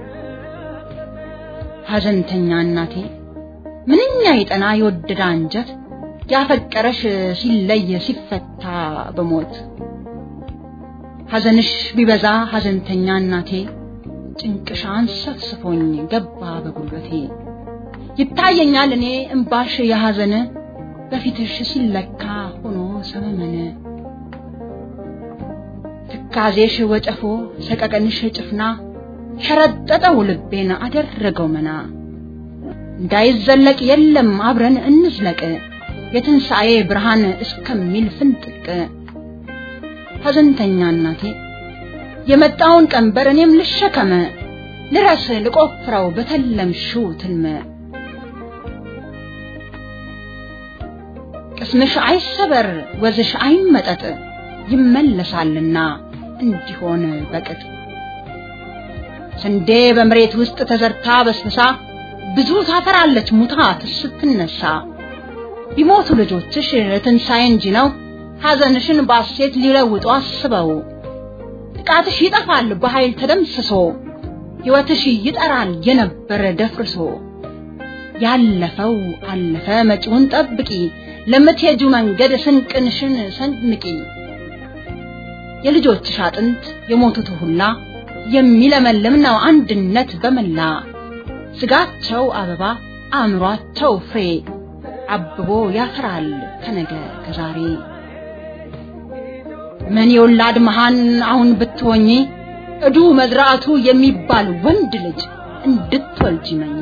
ሐዘንተኛ እናቴ ምንኛ የጠና የወደደ አንጀት ያፈቀረሽ ሲለይ ሲፈታ በሞት ሐዘንሽ ቢበዛ ሐዘንተኛ እናቴ ጭንቅሽ አንሰፍስፎኝ ገባ በጉልበቴ ይታየኛል እኔ እምባሽ የሐዘን በፊትሽ ሲለካ ሆኖ ሰመመን ትካዜሽ ወጨፎ ሰቀቀንሽ ጭፍና ሸረጠጠው ልቤን አደረገው መና እንዳይዘለቅ የለም አብረን እንዝለቅ የትንሣኤ ብርሃን እስከሚል ፍንጥቅ ሐዘንተኛ እናቴ የመጣውን ቀንበር እኔም ልሸከመ ልረስ ልቆፍረው በተለምሽው ትልመ ቅስምሽ አይሰበር ወዝሽ አይመጠጥ ይመለሳልና እንዲሆን በቅጥ ስንዴ በመሬት ውስጥ ተዘርታ በስብሳ ብዙ ታፈራለች ሙታ ስትነሳ ቢሞቱ ልጆችሽ ትንሣኤ እንጂ ነው ሐዘንሽን ባሴት ሊለውጡ አስበው ጥቃትሽ ይጠፋል በኃይል ተደምስሶ ሕይወትሽ ይጠራል የነበረ ደፍርሶ ያለፈው አለፈ መጪውን ጠብቂ ለምትሄጁ መንገድ ስንቅንሽን ሰንምቂ የልጆችሽ አጥንት የሞቱት ሁላ የሚለመልም ነው አንድነት በመላ ስጋቸው አበባ አእምሯቸው ፍሬ አብቦ ያፈራል ከነገ ከዛሬ ምን የወላድ መሃን አሁን ብትሆኚ እዱ መዝራቱ የሚባል ወንድ ልጅ እንድትወልጂ መኝ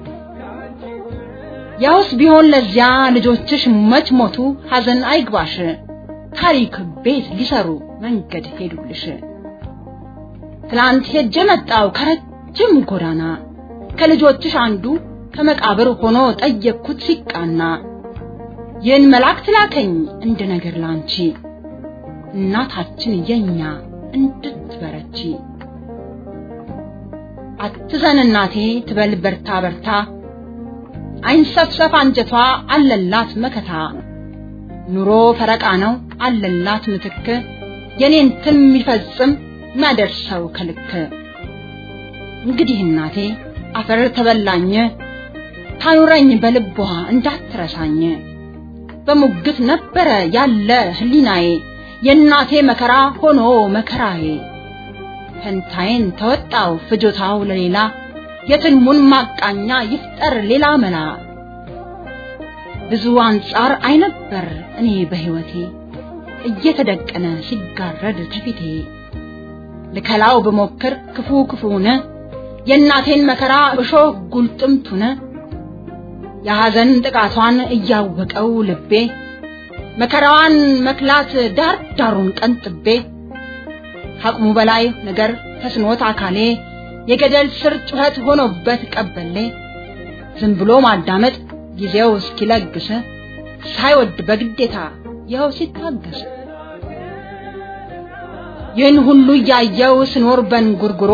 ያውስ ቢሆን ለዚያ ልጆችሽ መች ሞቱ ሐዘን አይግባሽ ታሪክ ቤት ሊሰሩ መንገድ ሄዱልሽ ትላንት ሄጄ መጣው ከረጅም ጎዳና ከልጆችሽ አንዱ ከመቃብር ሆኖ ጠየቅኩት ሲቃና ይህን መልአክ ላከኝ እንደ ነገር ላንቺ እናታችን የኛ እንድትበረቺ አትዘን እናቴ ትበል በርታ በርታ አይንሰፍሰፍ አንጀቷ አለላት መከታ ኑሮ ፈረቃ ነው አለላት ምትክ የኔን ትን የሚፈጽም ማደርሰው ከልክ እንግዲህ እናቴ አፈር ተበላኝ ታኑረኝ በልቧ እንዳትረሳኝ በሙግት ነበረ ያለ ህሊናዬ የእናቴ መከራ ሆኖ መከራዬ ፈንታዬን ተወጣው ፍጆታው ለሌላ የትልሙን ማቃኛ ይፍጠር ሌላ መላ ብዙ አንጻር አይነበር እኔ በህይወቴ እየተደቀነ ሲጋረድ ከፊቴ ልከላው ብሞክር ክፉ ክፉነ የእናቴን መከራ እሾህ ጉልጥምቱነ የሐዘን ጥቃቷን እያወቀው ልቤ መከራዋን መክላት ዳር ዳሩን ቀንጥቤ ከአቅሙ በላይ ነገር ተስኖት አካሌ የገደል ስር ጩኸት ሆኖበት ቀበሌ ዝም ብሎ ማዳመጥ ጊዜው እስኪለግስ ሳይወድ በግዴታ ይኸው ሲታገስ ይህን ሁሉ እያየው ስኖር በንጉርጉሮ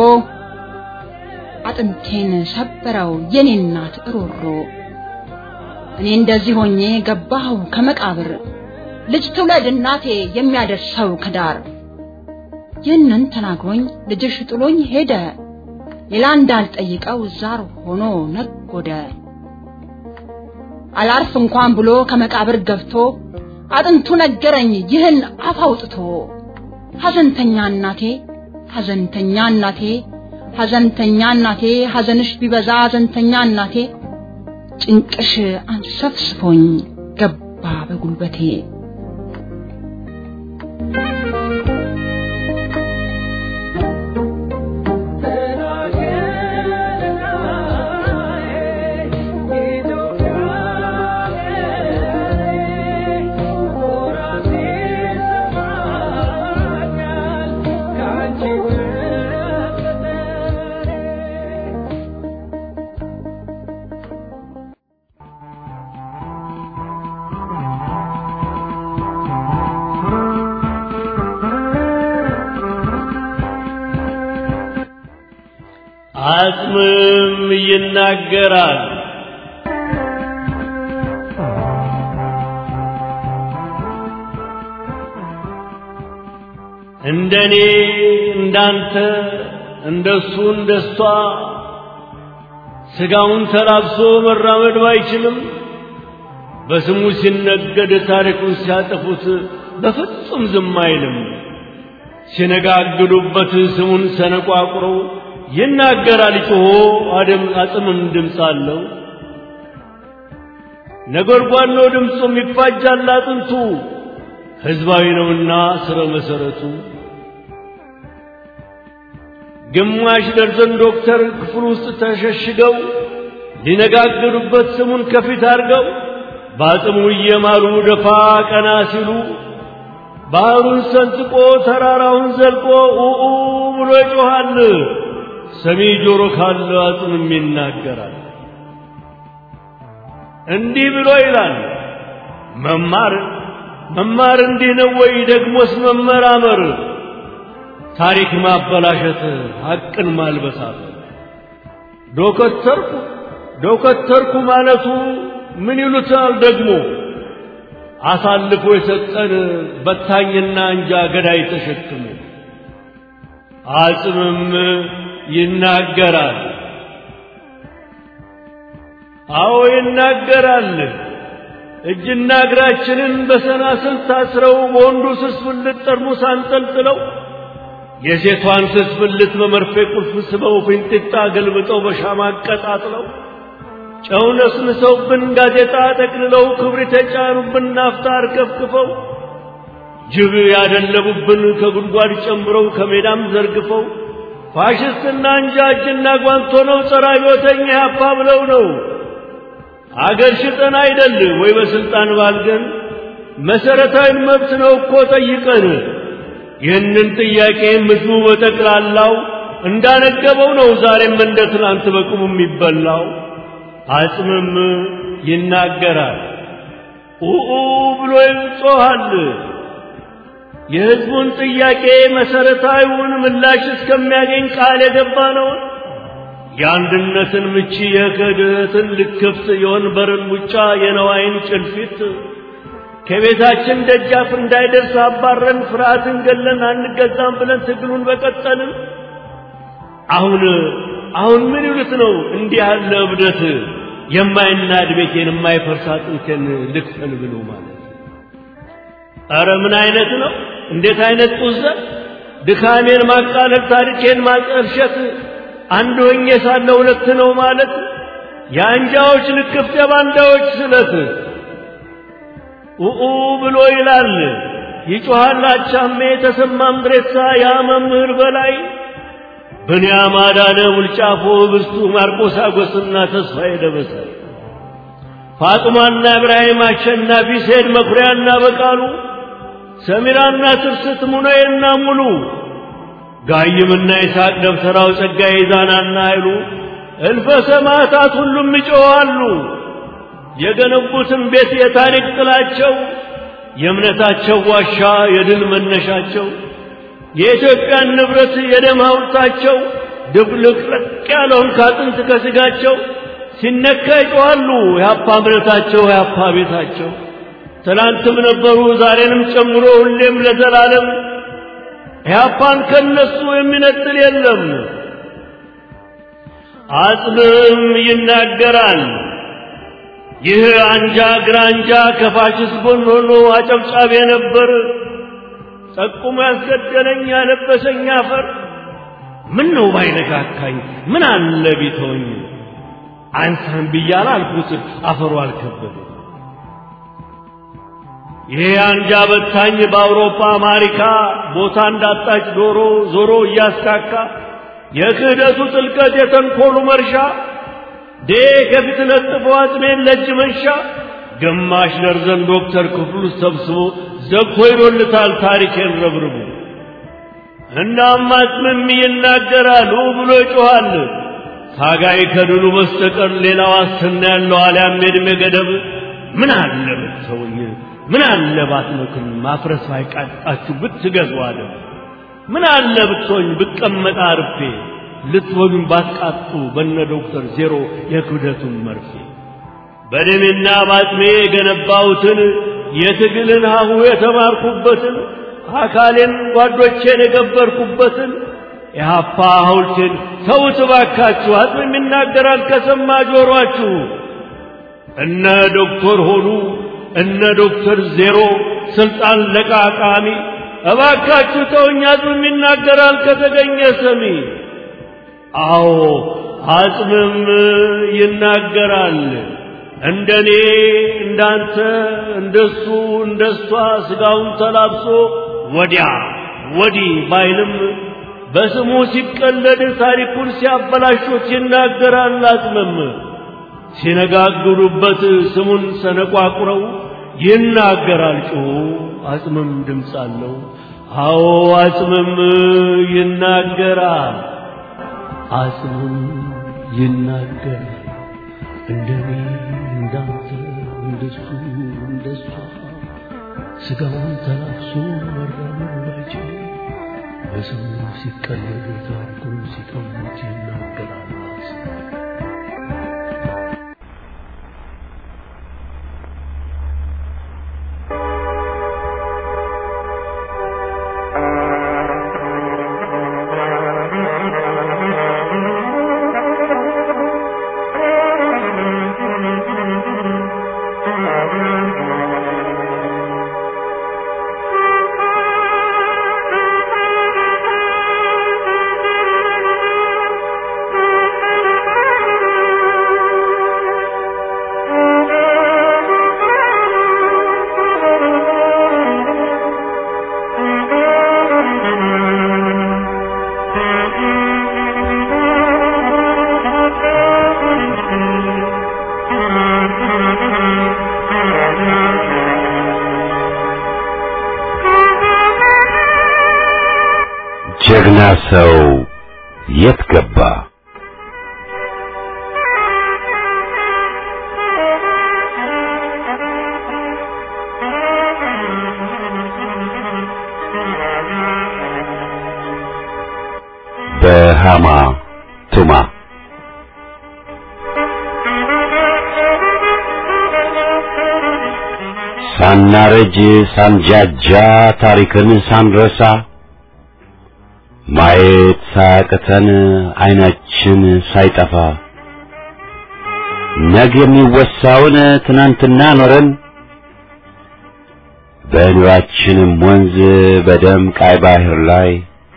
አጥንቴን ሰበረው የኔ እናት እሮሮ እኔ እንደዚህ ሆኜ ገባሁ ከመቃብር ልጅ ትውለድ እናቴ የሚያደርሰው ከዳር ይህንን ተናግሮኝ ልጅሽ ጥሎኝ ሄደ ሌላ እንዳልጠይቀው ዛር ሆኖ ነጎደ አላርፍ እንኳን ብሎ ከመቃብር ገብቶ አጥንቱ ነገረኝ ይህን አፍ አውጥቶ ሐዘንተኛ እናቴ ሐዘንተኛ እናቴ ሐዘንተኛ እናቴ ሐዘንሽ ቢበዛ ሐዘንተኛ እናቴ ጭንቅሽ አንሰፍስፎኝ ገባ በጉልበቴ አጽምም ይናገራል። እንደኔ እንዳንተ እንደሱ እንደሷ ስጋውን ተላብሶ መራመድ ባይችልም በስሙ ሲነገድ ታሪኩን ሲያጠፉት በፍጹም ዝም አይልም። ሲነጋግዱበት ስሙን ሰነቋቁረው ይናገራል ጮሆ አደም አጽምም ድምፅ አለው። ነጎድጓድ ነው ድምፁም ይፋጃል አጥንቱ ሕዝባዊ ነውና ስረ መሰረቱ። ግማሽ ደርዘን ዶክተር ክፍል ውስጥ ተሸሽገው ሊነጋገሩበት ስሙን ከፊት አድርገው በአጽሙ እየማሉ ደፋ ቀና ሲሉ ባህሩን ሰንጥቆ ተራራውን ዘልቆ ኡኡ ብሎ ይጮኻል። ሰሚ ጆሮ ካለ አጽምም ይናገራል። እንዲህ ብሎ ይላል መማር መማር እንዲህ ነው ወይ? ደግሞስ መመራመር ታሪክ ማበላሸት ሐቅን ማልበሳት ዶከተርኩ ዶከተርኩ ማለቱ ምን ይሉታል ደግሞ አሳልፎ የሰጠን በታኝና እንጃ ገዳይ ተሸክሞ አጽምም ይናገራል። አዎ ይናገራል። እጅና እግራችንን በሰናስል ታስረው በወንዱ ስስ ብልት ጠርሙስ አንጠልጥለው የሴቷን ስስ ብልት በመርፌ ቁልፍ ስበው ፊንጢጣ ገልብጠው በሻማ አቀጣጥለው ጨው ነስንሰውብን ጋዜጣ ጠቅልለው ክብሪት የጫኑብን ናፍጣ አርከፍክፈው ጅብ ያደለቡብን ከጉድጓድ ጨምረው ከሜዳም ዘርግፈው ፋሽስትና እንጃ እጅና ጓንት ሆነው ጸረ አብዮተኛ ያፓ ብለው ነው አገር ሽጠን አይደል ወይ በስልጣን ባልገን መሰረታዊ መብት ነው እኮ ጠይቀን ይህንን ጥያቄ ህዝቡ በጠቅላላው እንዳነገበው ነው ዛሬም እንደ ትናንት በቁሙ የሚበላው አጽምም ይናገራል ኡኡ ብሎ ይጮኻል የህዝቡን ጥያቄ መሰረታዊውን ምላሽ እስከሚያገኝ ቃል የገባ ነው የአንድነትን ምቺ የክህደትን ልክፍት የወንበርን ሙጫ የነዋይን ጭልፊት ከቤታችን ደጃፍ እንዳይደርስ አባረን ፍርሃትን ገለን አንገዛም ብለን ትግሉን በቀጠልን አሁን አሁን ምን ይሉት ነው እንዲህ ያለ እብደት የማይናድ ቤቴን የማይፈርስ አጥንቴን ልክፈል ብሎ ማለት ኧረ ምን አይነት ነው እንዴት አይነት ጡዘት ድካሜን ማቃለል ታሪኬን ማጠልሸት አንድ ሆኜ ሳለ ሁለት ነው ማለት የአንጃዎች ልክፍት የባንዳዎች ስለት ኡኡ ብሎ ይላል ይጮኻል አቻሜ ተሰማ ምድሬሳ ያ መምህር በላይ ብንያም አዳነ ውልጫፎ ብርቱ ማርቆስ አጎስና ተስፋዬ ደበሳይ ፋጡማና እብራሂም አሸናፊ ሴድ መኩሪያና በቃሉ ሰሚራና ትርስት ሙነዬና ሙሉ ጋይምና ይስሐቅ ደብተራው ጸጋዬ ዛናና ኃይሉ እልፈ ሰማዕታት ሁሉም ይጮኻሉ። የገነቡትን ቤት የታሪክ ጥላቸው የእምነታቸው ዋሻ የድል መነሻቸው የኢትዮጵያን ንብረት የደም ሐውልታቸው ድብልቅልቅ ያለውን ካጥንት ከስጋቸው ሲነካ ይጮኻሉ። የአፓ እምነታቸው የአፓ ቤታቸው ትናንትም ነበሩ ዛሬንም ጨምሮ ሁሌም ለዘላለም ኢህአፓን ከነሱ የሚነጥል የለም። አጽምም ይናገራል። ይህ አንጃ ግራንጃ ከፋሽስት ጎን ሆኖ አጨብጫቢ ነበር። ጠቁሞ ያስገደለኝ ያለበሰኝ አፈር ምን ነው ባይነካካኝ ምን አለ ቢተወኝ አንተን ብያለሁ አልኩት አፈሩ አልከበደ ይሄ አንጃ በታኝ በአውሮፓ አሜሪካ ቦታ እንዳጣች ዶሮ ዞሮ እያስካካ የክህደቱ ጥልቀት የተንኮሉ መርሻ ዴ ከፊት ለጥፎ አጥሜን ለእጅ መንሻ ግማሽ ደርዘን ዶክተር ክፍሉ ሰብስቦ ዘግቶ ይዶልታል ታሪኬን ረብርቡ እናም አጽምም ይናገራል ብሎ ይጮኻል ታጋይ ከድሉ በስተቀር ሌላ ዋስትና ያለው አልያም የዕድሜ ገደብ ምን አለ ብትተውኝ ምን አለ ባትመክሩኝ ማፍረስ ባይቃጣችሁ ብትገዙ አለ ምን አለ ብትሆኝ ብቀመጥ አርፌ ልትወጉኝ ባትቃጡ በነ ዶክተር ዜሮ የክብደቱን መርፌ በደሜና ባጥሜ የገነባሁትን የትግልን ሀሁ የተማርኩበትን አካሌን ጓዶቼን የገበርኩበትን የሀፓ ሐውልቴን ተውት ባካችሁ አጽም ይናገራል ከሰማ ጆሮአችሁ እነ ዶክተር ሆኑ እነ ዶክተር ዜሮ ስልጣን ለቃቃሚ እባካችሁ ተውኝ አጽምም ይናገራል ከተገኘ ሰሚ አዎ አጽምም ይናገራል እንደኔ እንዳንተ እንደሱ እንደሷ ስጋውን ተላብሶ ወዲያ ወዲህ ባይልም በስሙ ሲቀለድ ታሪኩን ሲያበላሹት ይናገራል አጽምም ሲነጋግሩበት ስሙን ሰነቋቁረው ይናገራል ጮሁ አጽምም ድምፅ አለው አዎ አጽምም ይናገራል አጽምም ይናገራል እንደኔ እንዳንተ እንደሱ እንደሷ ስጋውን ተላብሶ መራመድ ባይችል በስሙ ሲቀለድ ታሪኩን ሲቀሙት ይናገራል አጽምም ጀግና ሰው የት ገባ? በሃማ ቱማ ሳናረጅ ሳንጃጃ ታሪክን ሳንረሳ ማየት ሳያቅተን አይናችን ሳይጠፋ ነገ የሚወሳውን ትናንትና ኖረን በኑራችንም ወንዝ በደም ቃይ ባህር ላይ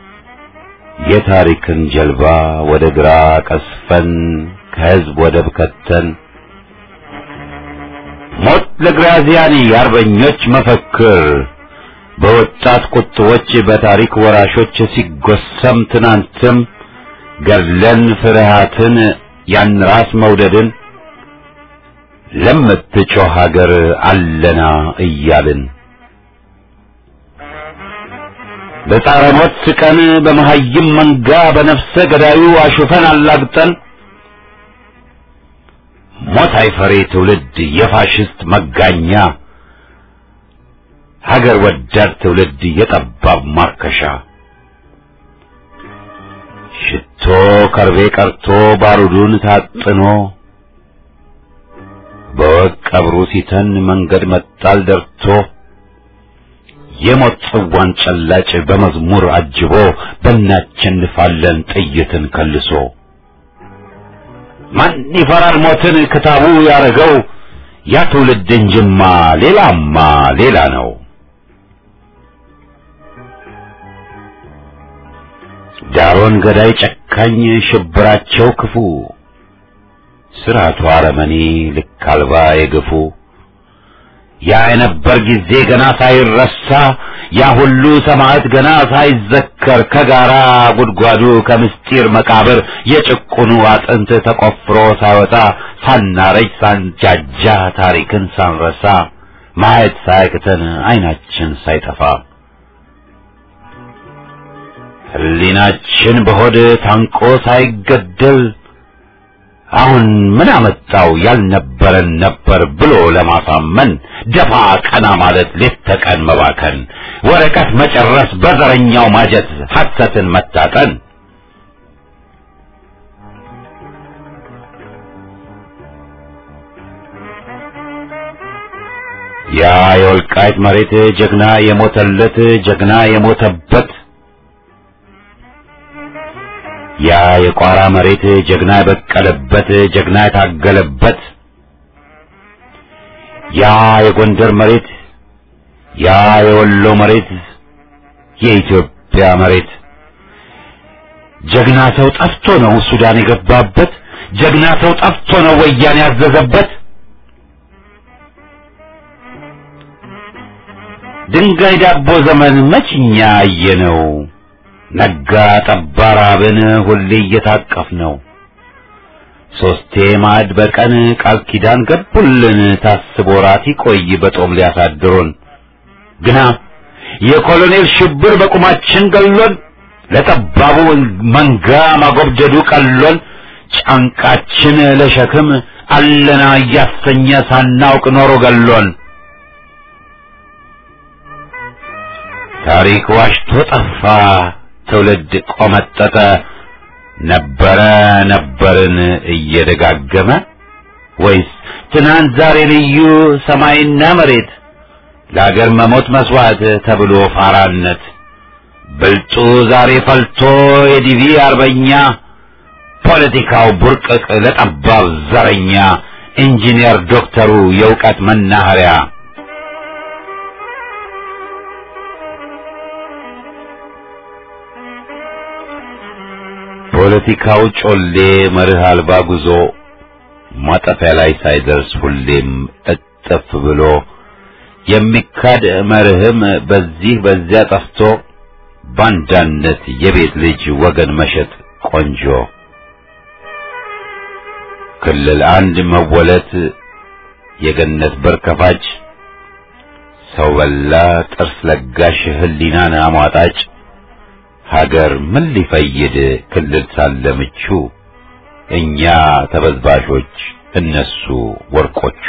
የታሪክን ጀልባ ወደ ግራ ቀስፈን ከህዝብ ወደብ ከተን ሞት ለግራዚያኒ የአርበኞች መፈክር በወጣት ቁጥቦች በታሪክ ወራሾች ሲጎሰም ትናንትም ገድለን ፍርሃትን ያን ራስ መውደድን ለምትጮህ ሀገር አለና እያልን በጣረ ሞት ስቀን በመሀይም መንጋ በነፍሰ ገዳዩ አሹፈን አላግጠን ሞት አይፈሬ ትውልድ የፋሽስት መጋኛ ሀገር ወዳድ ትውልድ የጠባብ ማርከሻ ሽቶ ከርቤ ቀርቶ ባሩዱን ታጥኖ በወቅ ቀብሩ ሲተን መንገድ መጣል ደርቶ የሞት ጽዋን ጨላጭ በመዝሙር አጅቦ በእናቸንፋለን ጥይትን ከልሶ ማን ይፈራል ሞትን ክታቡ ያረገው ያ ትውልድ እንጅማ ሌላማ ሌላ ነው። ዳሮን ገዳይ ጨካኝ ሽብራቸው ክፉ ስርዓቱ አረመኔ ልክ አልባ የግፉ ያ የነበር ጊዜ ገና ሳይረሳ ያ ሁሉ ሰማዕት ገና ሳይዘከር ከጋራ ጉድጓዱ ከምስጢር መቃብር የጭቁኑ አጥንት ተቆፍሮ ሳይወጣ ሳናረጅ ሳንጃጃ ታሪክን ሳንረሳ ማየት ሳያቅተን አይናችን ሳይጠፋ ሕሊናችን በሆድ ታንቆ ሳይገደል አሁን ምን አመጣው ያልነበረን ነበር ብሎ ለማሳመን ደፋ ቀና ማለት ሌት ተቀን መባከን ወረቀት መጨረስ በዘረኛው ማጀት ሐሰትን መታጠን ያ የወልቃይት መሬት ጀግና የሞተለት ጀግና የሞተበት ያ የቋራ መሬት ጀግና የበቀለበት ጀግና የታገለበት ያ የጎንደር መሬት ያ የወሎ መሬት የኢትዮጵያ መሬት ጀግና ሰው ጠፍቶ ነው ሱዳን የገባበት ጀግና ሰው ጠፍቶ ነው ወያኔ ያዘዘበት ድንጋይ ዳቦ ዘመን መችኛ አየነው ነጋ ጠባ ራብን ሁሌ እየታቀፍ ነው ሶስቴ ማዕድ በቀን ቃል ኪዳን ገቡልን ታስቦ ራት ይቆይ በጦም ሊያሳድሩን ግና የኮሎኔል ሽብር በቁማችን ገሎን ለጠባቡ መንጋ ማጎብደዱ ቀሎን ጫንቃችን ለሸክም አለና እያሰኘ ሳናውቅ ኖሮ ገሎን ታሪክ ዋሽቶ ጠፋ ትውልድ ቆመጠጠ ነበረ ነበርን እየደጋገመ ወይስ ትናንት ዛሬ ልዩ ሰማይና መሬት ለአገር መሞት መስዋዕት ተብሎ ፋራነት ብልጡ ዛሬ ፈልቶ የዲቪ አርበኛ ፖለቲካው ቡርቅቅ ለጠባብ ዘረኛ ኢንጂነር ዶክተሩ የእውቀት መናኸሪያ ፖለቲካው ጮሌ መርህ አልባ ጉዞ ማጠፊያ ላይ ሳይደርስ ሁሌም እጥፍ ብሎ የሚካድ መርህም በዚህ በዚያ ጠፍቶ ባንዳነት የቤት ልጅ ወገን መሸጥ ቆንጆ ክልል አንድ መወለት የገነት በር ከፋጭ ሰው በላ ጥርስ ለጋሽ ህሊናን አሟጣጭ ሀገር ምን ሊፈይድ ክልል ሳለ ምቹ እኛ ተበዝባዦች እነሱ ወርቆቹ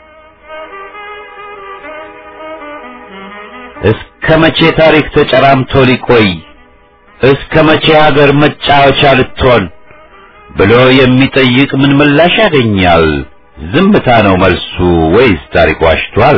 እስከ መቼ ታሪክ ተጨራምቶ ሊቆይ እስከ መቼ ሀገር መጫወቻ ልትሆን ብሎ የሚጠይቅ ምን ምላሽ ያገኛል? ዝምታ ነው መልሱ ወይስ ታሪክ ዋሽቷል?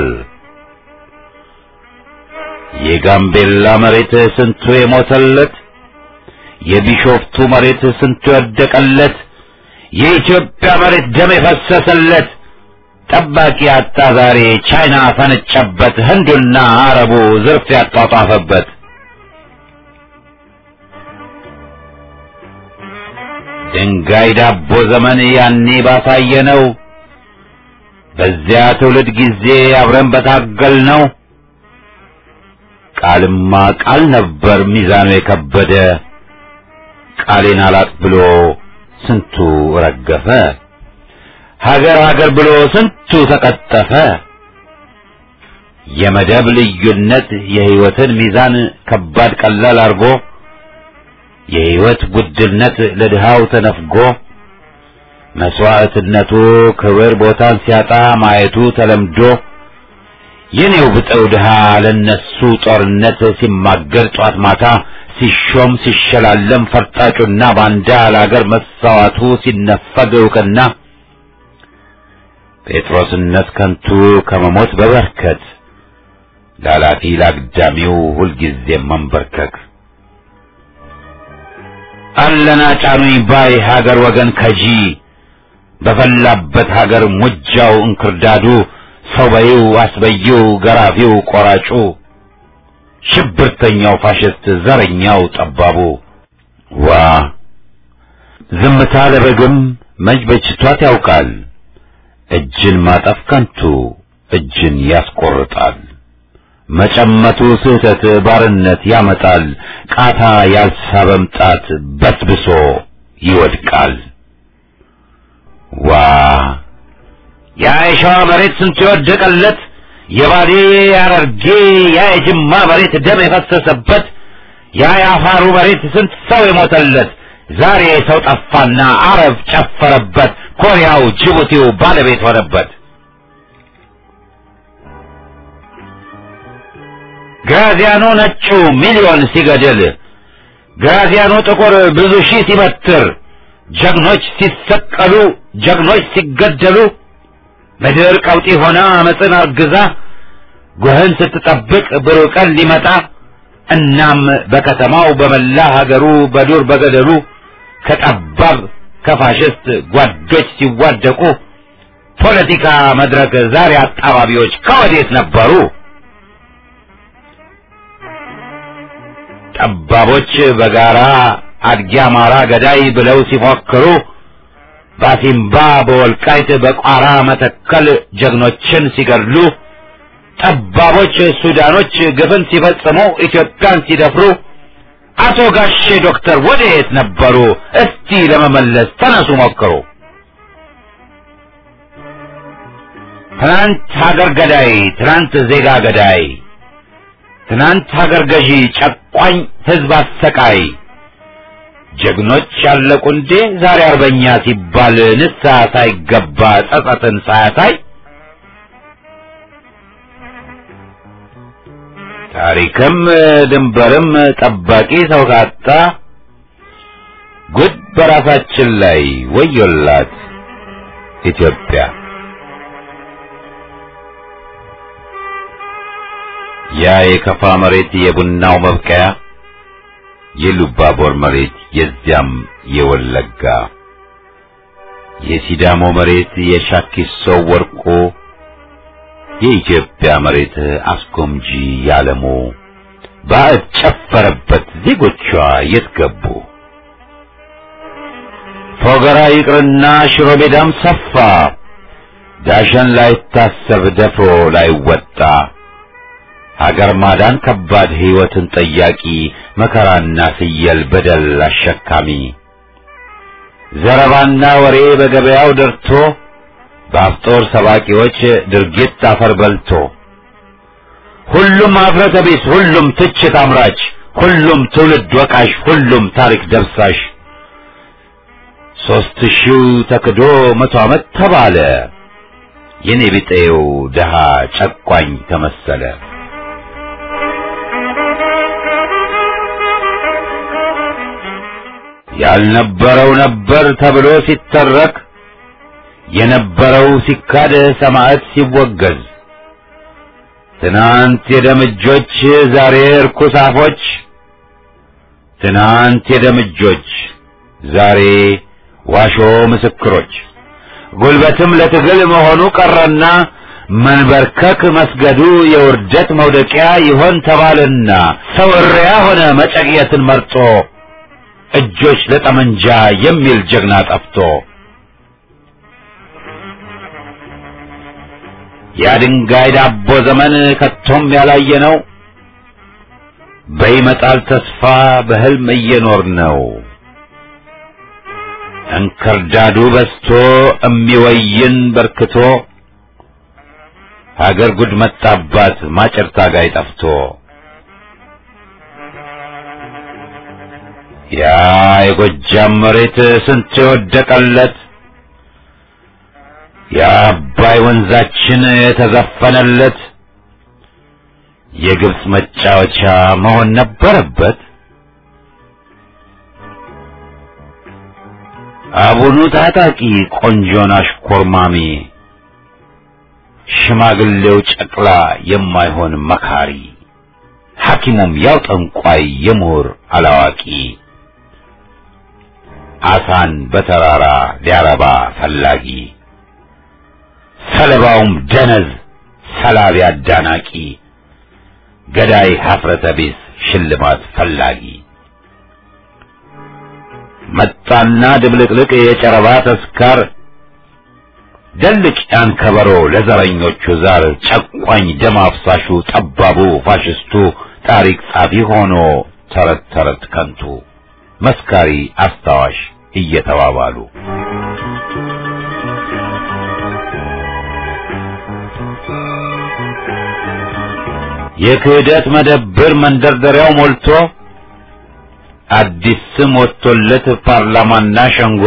የጋምቤላ መሬት ስንቱ የሞተለት፣ የቢሾፍቱ መሬት ስንቱ የወደቀለት፣ የኢትዮጵያ መሬት ደም የፈሰሰለት ጠባቂ አጣ ዛሬ ቻይና ፈነጨበት፣ ህንዱና አረቡ ዝርፍ ያጧጧፈበት። ድንጋይ ዳቦ ዘመን ያኔ ባሳየ ነው። በዚያ ትውልድ ጊዜ አብረን በታገል ነው። ቃልማ ቃል ነበር ሚዛኑ የከበደ ቃሌን አላጥ ብሎ ስንቱ ረገፈ። ሀገር ሀገር ብሎ ስንቱ ተቀጠፈ። የመደብ ልዩነት የህይወትን ሚዛን ከባድ ቀላል አርጎ የህይወት ውድነት ለድሃው ተነፍጎ መስዋዕትነቱ ክብር ቦታን ሲያጣ ማየቱ ተለምዶ የኔው ብጠው ድሃ ለነሱ ጦርነት ሲማገር ጧት ማታ ሲሾም ሲሸላለም ፈርጣጩና ባንዳ ለአገር መሳዋቱ ሲነፈግ እውቅና ጴጥሮስነት ከንቱ ከመሞት በበርከት ላላፊ ላግዳሚው ሁልጊዜም መንበርከክ አለና ጫኑኝ ባይ ሀገር ወገን ከጂ በፈላበት ሀገር ሙጃው እንክርዳዱ ሰው በይው አስበይው ገራፊው ቆራጩ ሽብርተኛው ፋሽስት ዘረኛው ጠባቡ ዋ ዝምታ ለበግም መች በጅቷት ያውቃል እጅን ማጠፍ ከንቱ እጅን ያስቆርጣል መጨመቱ ስህተት ባርነት ያመጣል ቃታ ያልሳበም ጣት በስብሶ ይወድቃል ዋ ያ የሸዋ መሬት ስንቱ የወደቀለት የባሌ ያረርጌ ያ የጅማ መሬት ደም የፈሰሰበት ያ የአፋሩ መሬት ስንት ሰው የሞተለት ዛሬ ሰው ጠፋና አረብ ጨፈረበት ኮሪያው ጅቡቲው ባለቤት ሆነበት ግራዚያኖ ነጩ ሚሊዮን ሲገድል ግራዚያኖ ጥቁር ብዙ ሺህ ሲበትር ጀግኖች ሲሰቀሉ ጀግኖች ሲገደሉ ምድር ቀውጢ ሆና አመፅን አርግዛ ጉህን ስትጠብቅ ብሩህ ቀን ሊመጣ እናም በከተማው በመላ ሀገሩ በዱር በገደሉ ከጠባብ ከፋሽስት ጓዶች ሲዋደቁ ፖለቲካ መድረክ ዛሬ አጣባቢዎች ከወዴት ነበሩ? ጠባቦች በጋራ አድጊ አማራ ገዳይ ብለው ሲፎክሩ ባሲምባ በወልቃይት በቋራ መተከል ጀግኖችን ሲገድሉ ጠባቦች ሱዳኖች ግፍን ሲፈጽሙ ኢትዮጵያን ሲደፍሩ አቶ ጋሼ ዶክተር ወዴት ነበሩ? እስቲ ለመመለስ ተነሱ ሞክሩ። ትናንት ሀገር ገዳይ፣ ትናንት ዜጋ ገዳይ፣ ትናንት ሀገር ገዢ ጨቋኝ ህዝብ አሰቃይ ጀግኖች ያለቁ እንዴ ዛሬ አርበኛ ሲባል ንስሐ ሳይገባ ጸጸትን ሳያሳይ ታሪክም ድንበርም ጠባቂ ሰው ካጣ ጉድ በራሳችን ላይ ወዮላት ኢትዮጵያ። ያ የከፋ መሬት የቡናው መብቀያ የሉባቦር መሬት የዚያም የወለጋ የሲዳሞ መሬት የሻኪሶ ወርቆ የኢትዮጵያ መሬት አስጎምጂ ያለሙ ባዕድ ጨፈረበት ዜጎቿ የት ገቡ? ፎገራ ይቅርና ሽሮ ሜዳም ሰፋ ዳሸን ላይታሰብ ደፍሮ ላይወጣ ሀገር ማዳን ከባድ ሕይወትን ጠያቂ መከራና ፍየል በደል አሸካሚ ዘረባና ወሬ በገበያው ደርቶ በአፍጦር ሰባቂዎች ድርጊት አፈር በልቶ ሁሉም አፍረተ ቢስ፣ ሁሉም ትችት አምራች፣ ሁሉም ትውልድ ወቃሽ፣ ሁሉም ታሪክ ደብሳሽ ሦስት ሺው ተክዶ መቶ ዓመት ተባለ የኔ ቢጤው ደሃ ጨቋኝ ተመሰለ። ያልነበረው ነበር ተብሎ ሲተረክ የነበረው ሲካድ ሰማዕት ሲወገዝ ትናንት የደምጆች ዛሬ እርኩስ አፎች ትናንት የደምጆች ዛሬ ዋሾ ምስክሮች ጉልበትም ለትግል መሆኑ ቀረና መንበርከክ መስገዱ የውርደት መውደቂያ ይሆን ተባልና ሰው እሪያ ሆነ መጨቅየትን መርጦ እጆች ለጠመንጃ የሚል ጀግና ጠፍቶ የድንጋይ ዳቦ ዘመን ከቶም ያላየ ነው። በይመጣል ተስፋ በህልም እየኖር ነው። እንክርዳዱ በስቶ እሚወይን በርክቶ ሀገር ጉድ መጣባት ማጨር ታጋይ ጠፍቶ ያ የጎጃም መሬት ስንት የወደቀለት የአባይ ወንዛችን የተዘፈነለት የግብፅ መጫወቻ መሆን ነበረበት። አቡኑ ታጣቂ ቆንጆን አሽኮርማሚ ሽማግሌው ጨቅላ የማይሆን መካሪ ሐኪሙም ያው ጠንቋይ የምሁር አላዋቂ አሳን በተራራ ሊያረባ ፈላጊ ሰለባውም ደነዝ ሰላቢ አዳናቂ ገዳይ ሀፍረተ ቢስ ሽልማት ፈላጊ መጣና ድብልቅልቅ የጨረባ ተስካር ደልቅ ያን ከበሮ ለዘረኞቹ ዛር ጨቋኝ ደም አፍሳሹ ጠባቡ ፋሽስቱ ታሪክ ጻፊ ሆኖ ተረት ተረት ከንቱ መስካሪ አስታዋሽ እየተባባሉ የክህደት መደብር መንደርደሪያው ሞልቶ አዲስ ስም ወጥቶለት ፓርላማና ሸንጎ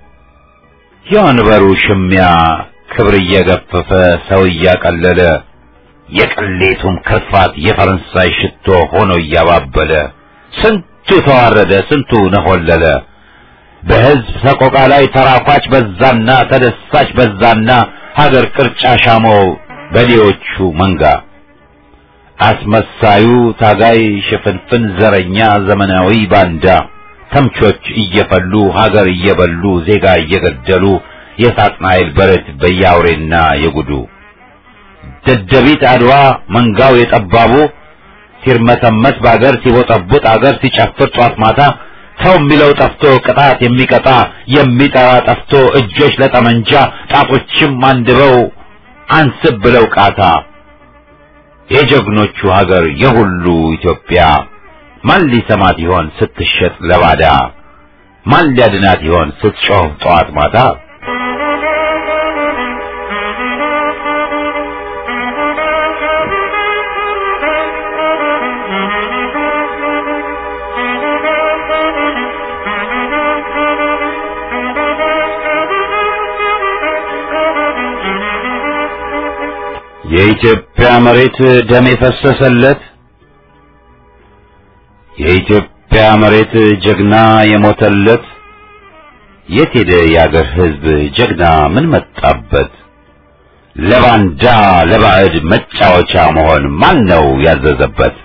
የወንበሩ ሽሚያ ክብር እየገፈፈ ሰው እያቀለለ የቅሌቱም ክርፋት የፈረንሳይ ሽቶ ሆኖ እያባበለ ስንቱ ተዋረደ፣ ስንቱ ነሆለለ። በሕዝብ ሰቆቃ ላይ ተራኳች በዛና ተደሳች በዛና ሀገር ቅርጫ ሻመው በሌዎቹ መንጋ አስመሳዩ ታጋይ ሽፍንፍን ዘረኛ ዘመናዊ ባንዳ ተምቾች እየፈሉ ሀገር እየበሉ ዜጋ እየገደሉ የሳጥናኤል በረት በያውሬና የጉዱ ደደቢት አድዋ መንጋው የጠባቡ ሲርመሰመስ በአገር ሲቦጠቡጥ አገር ሲጨፍር ጧት ማታ ሰው የሚለው ጠፍቶ ቅጣት የሚቀጣ የሚጠራ ጠፍቶ እጆች ለጠመንጃ ጣቶችም አንድበው አንስብ ብለው ቃታ የጀግኖቹ ሀገር የሁሉ ኢትዮጵያ ማን ሊሰማት ይሆን ስትሸጥ ለባዳ? ማን ሊያድናት ይሆን ስትጮህ ጠዋት ማታ? የኢትዮጵያ መሬት ደም የፈሰሰለት የኢትዮጵያ መሬት ጀግና የሞተለት የት ሄደ የአገር ሕዝብ ጀግና ምን መጣበት? ለባንዳ ለባዕድ መጫወቻ መሆን ማን ነው ያዘዘበት?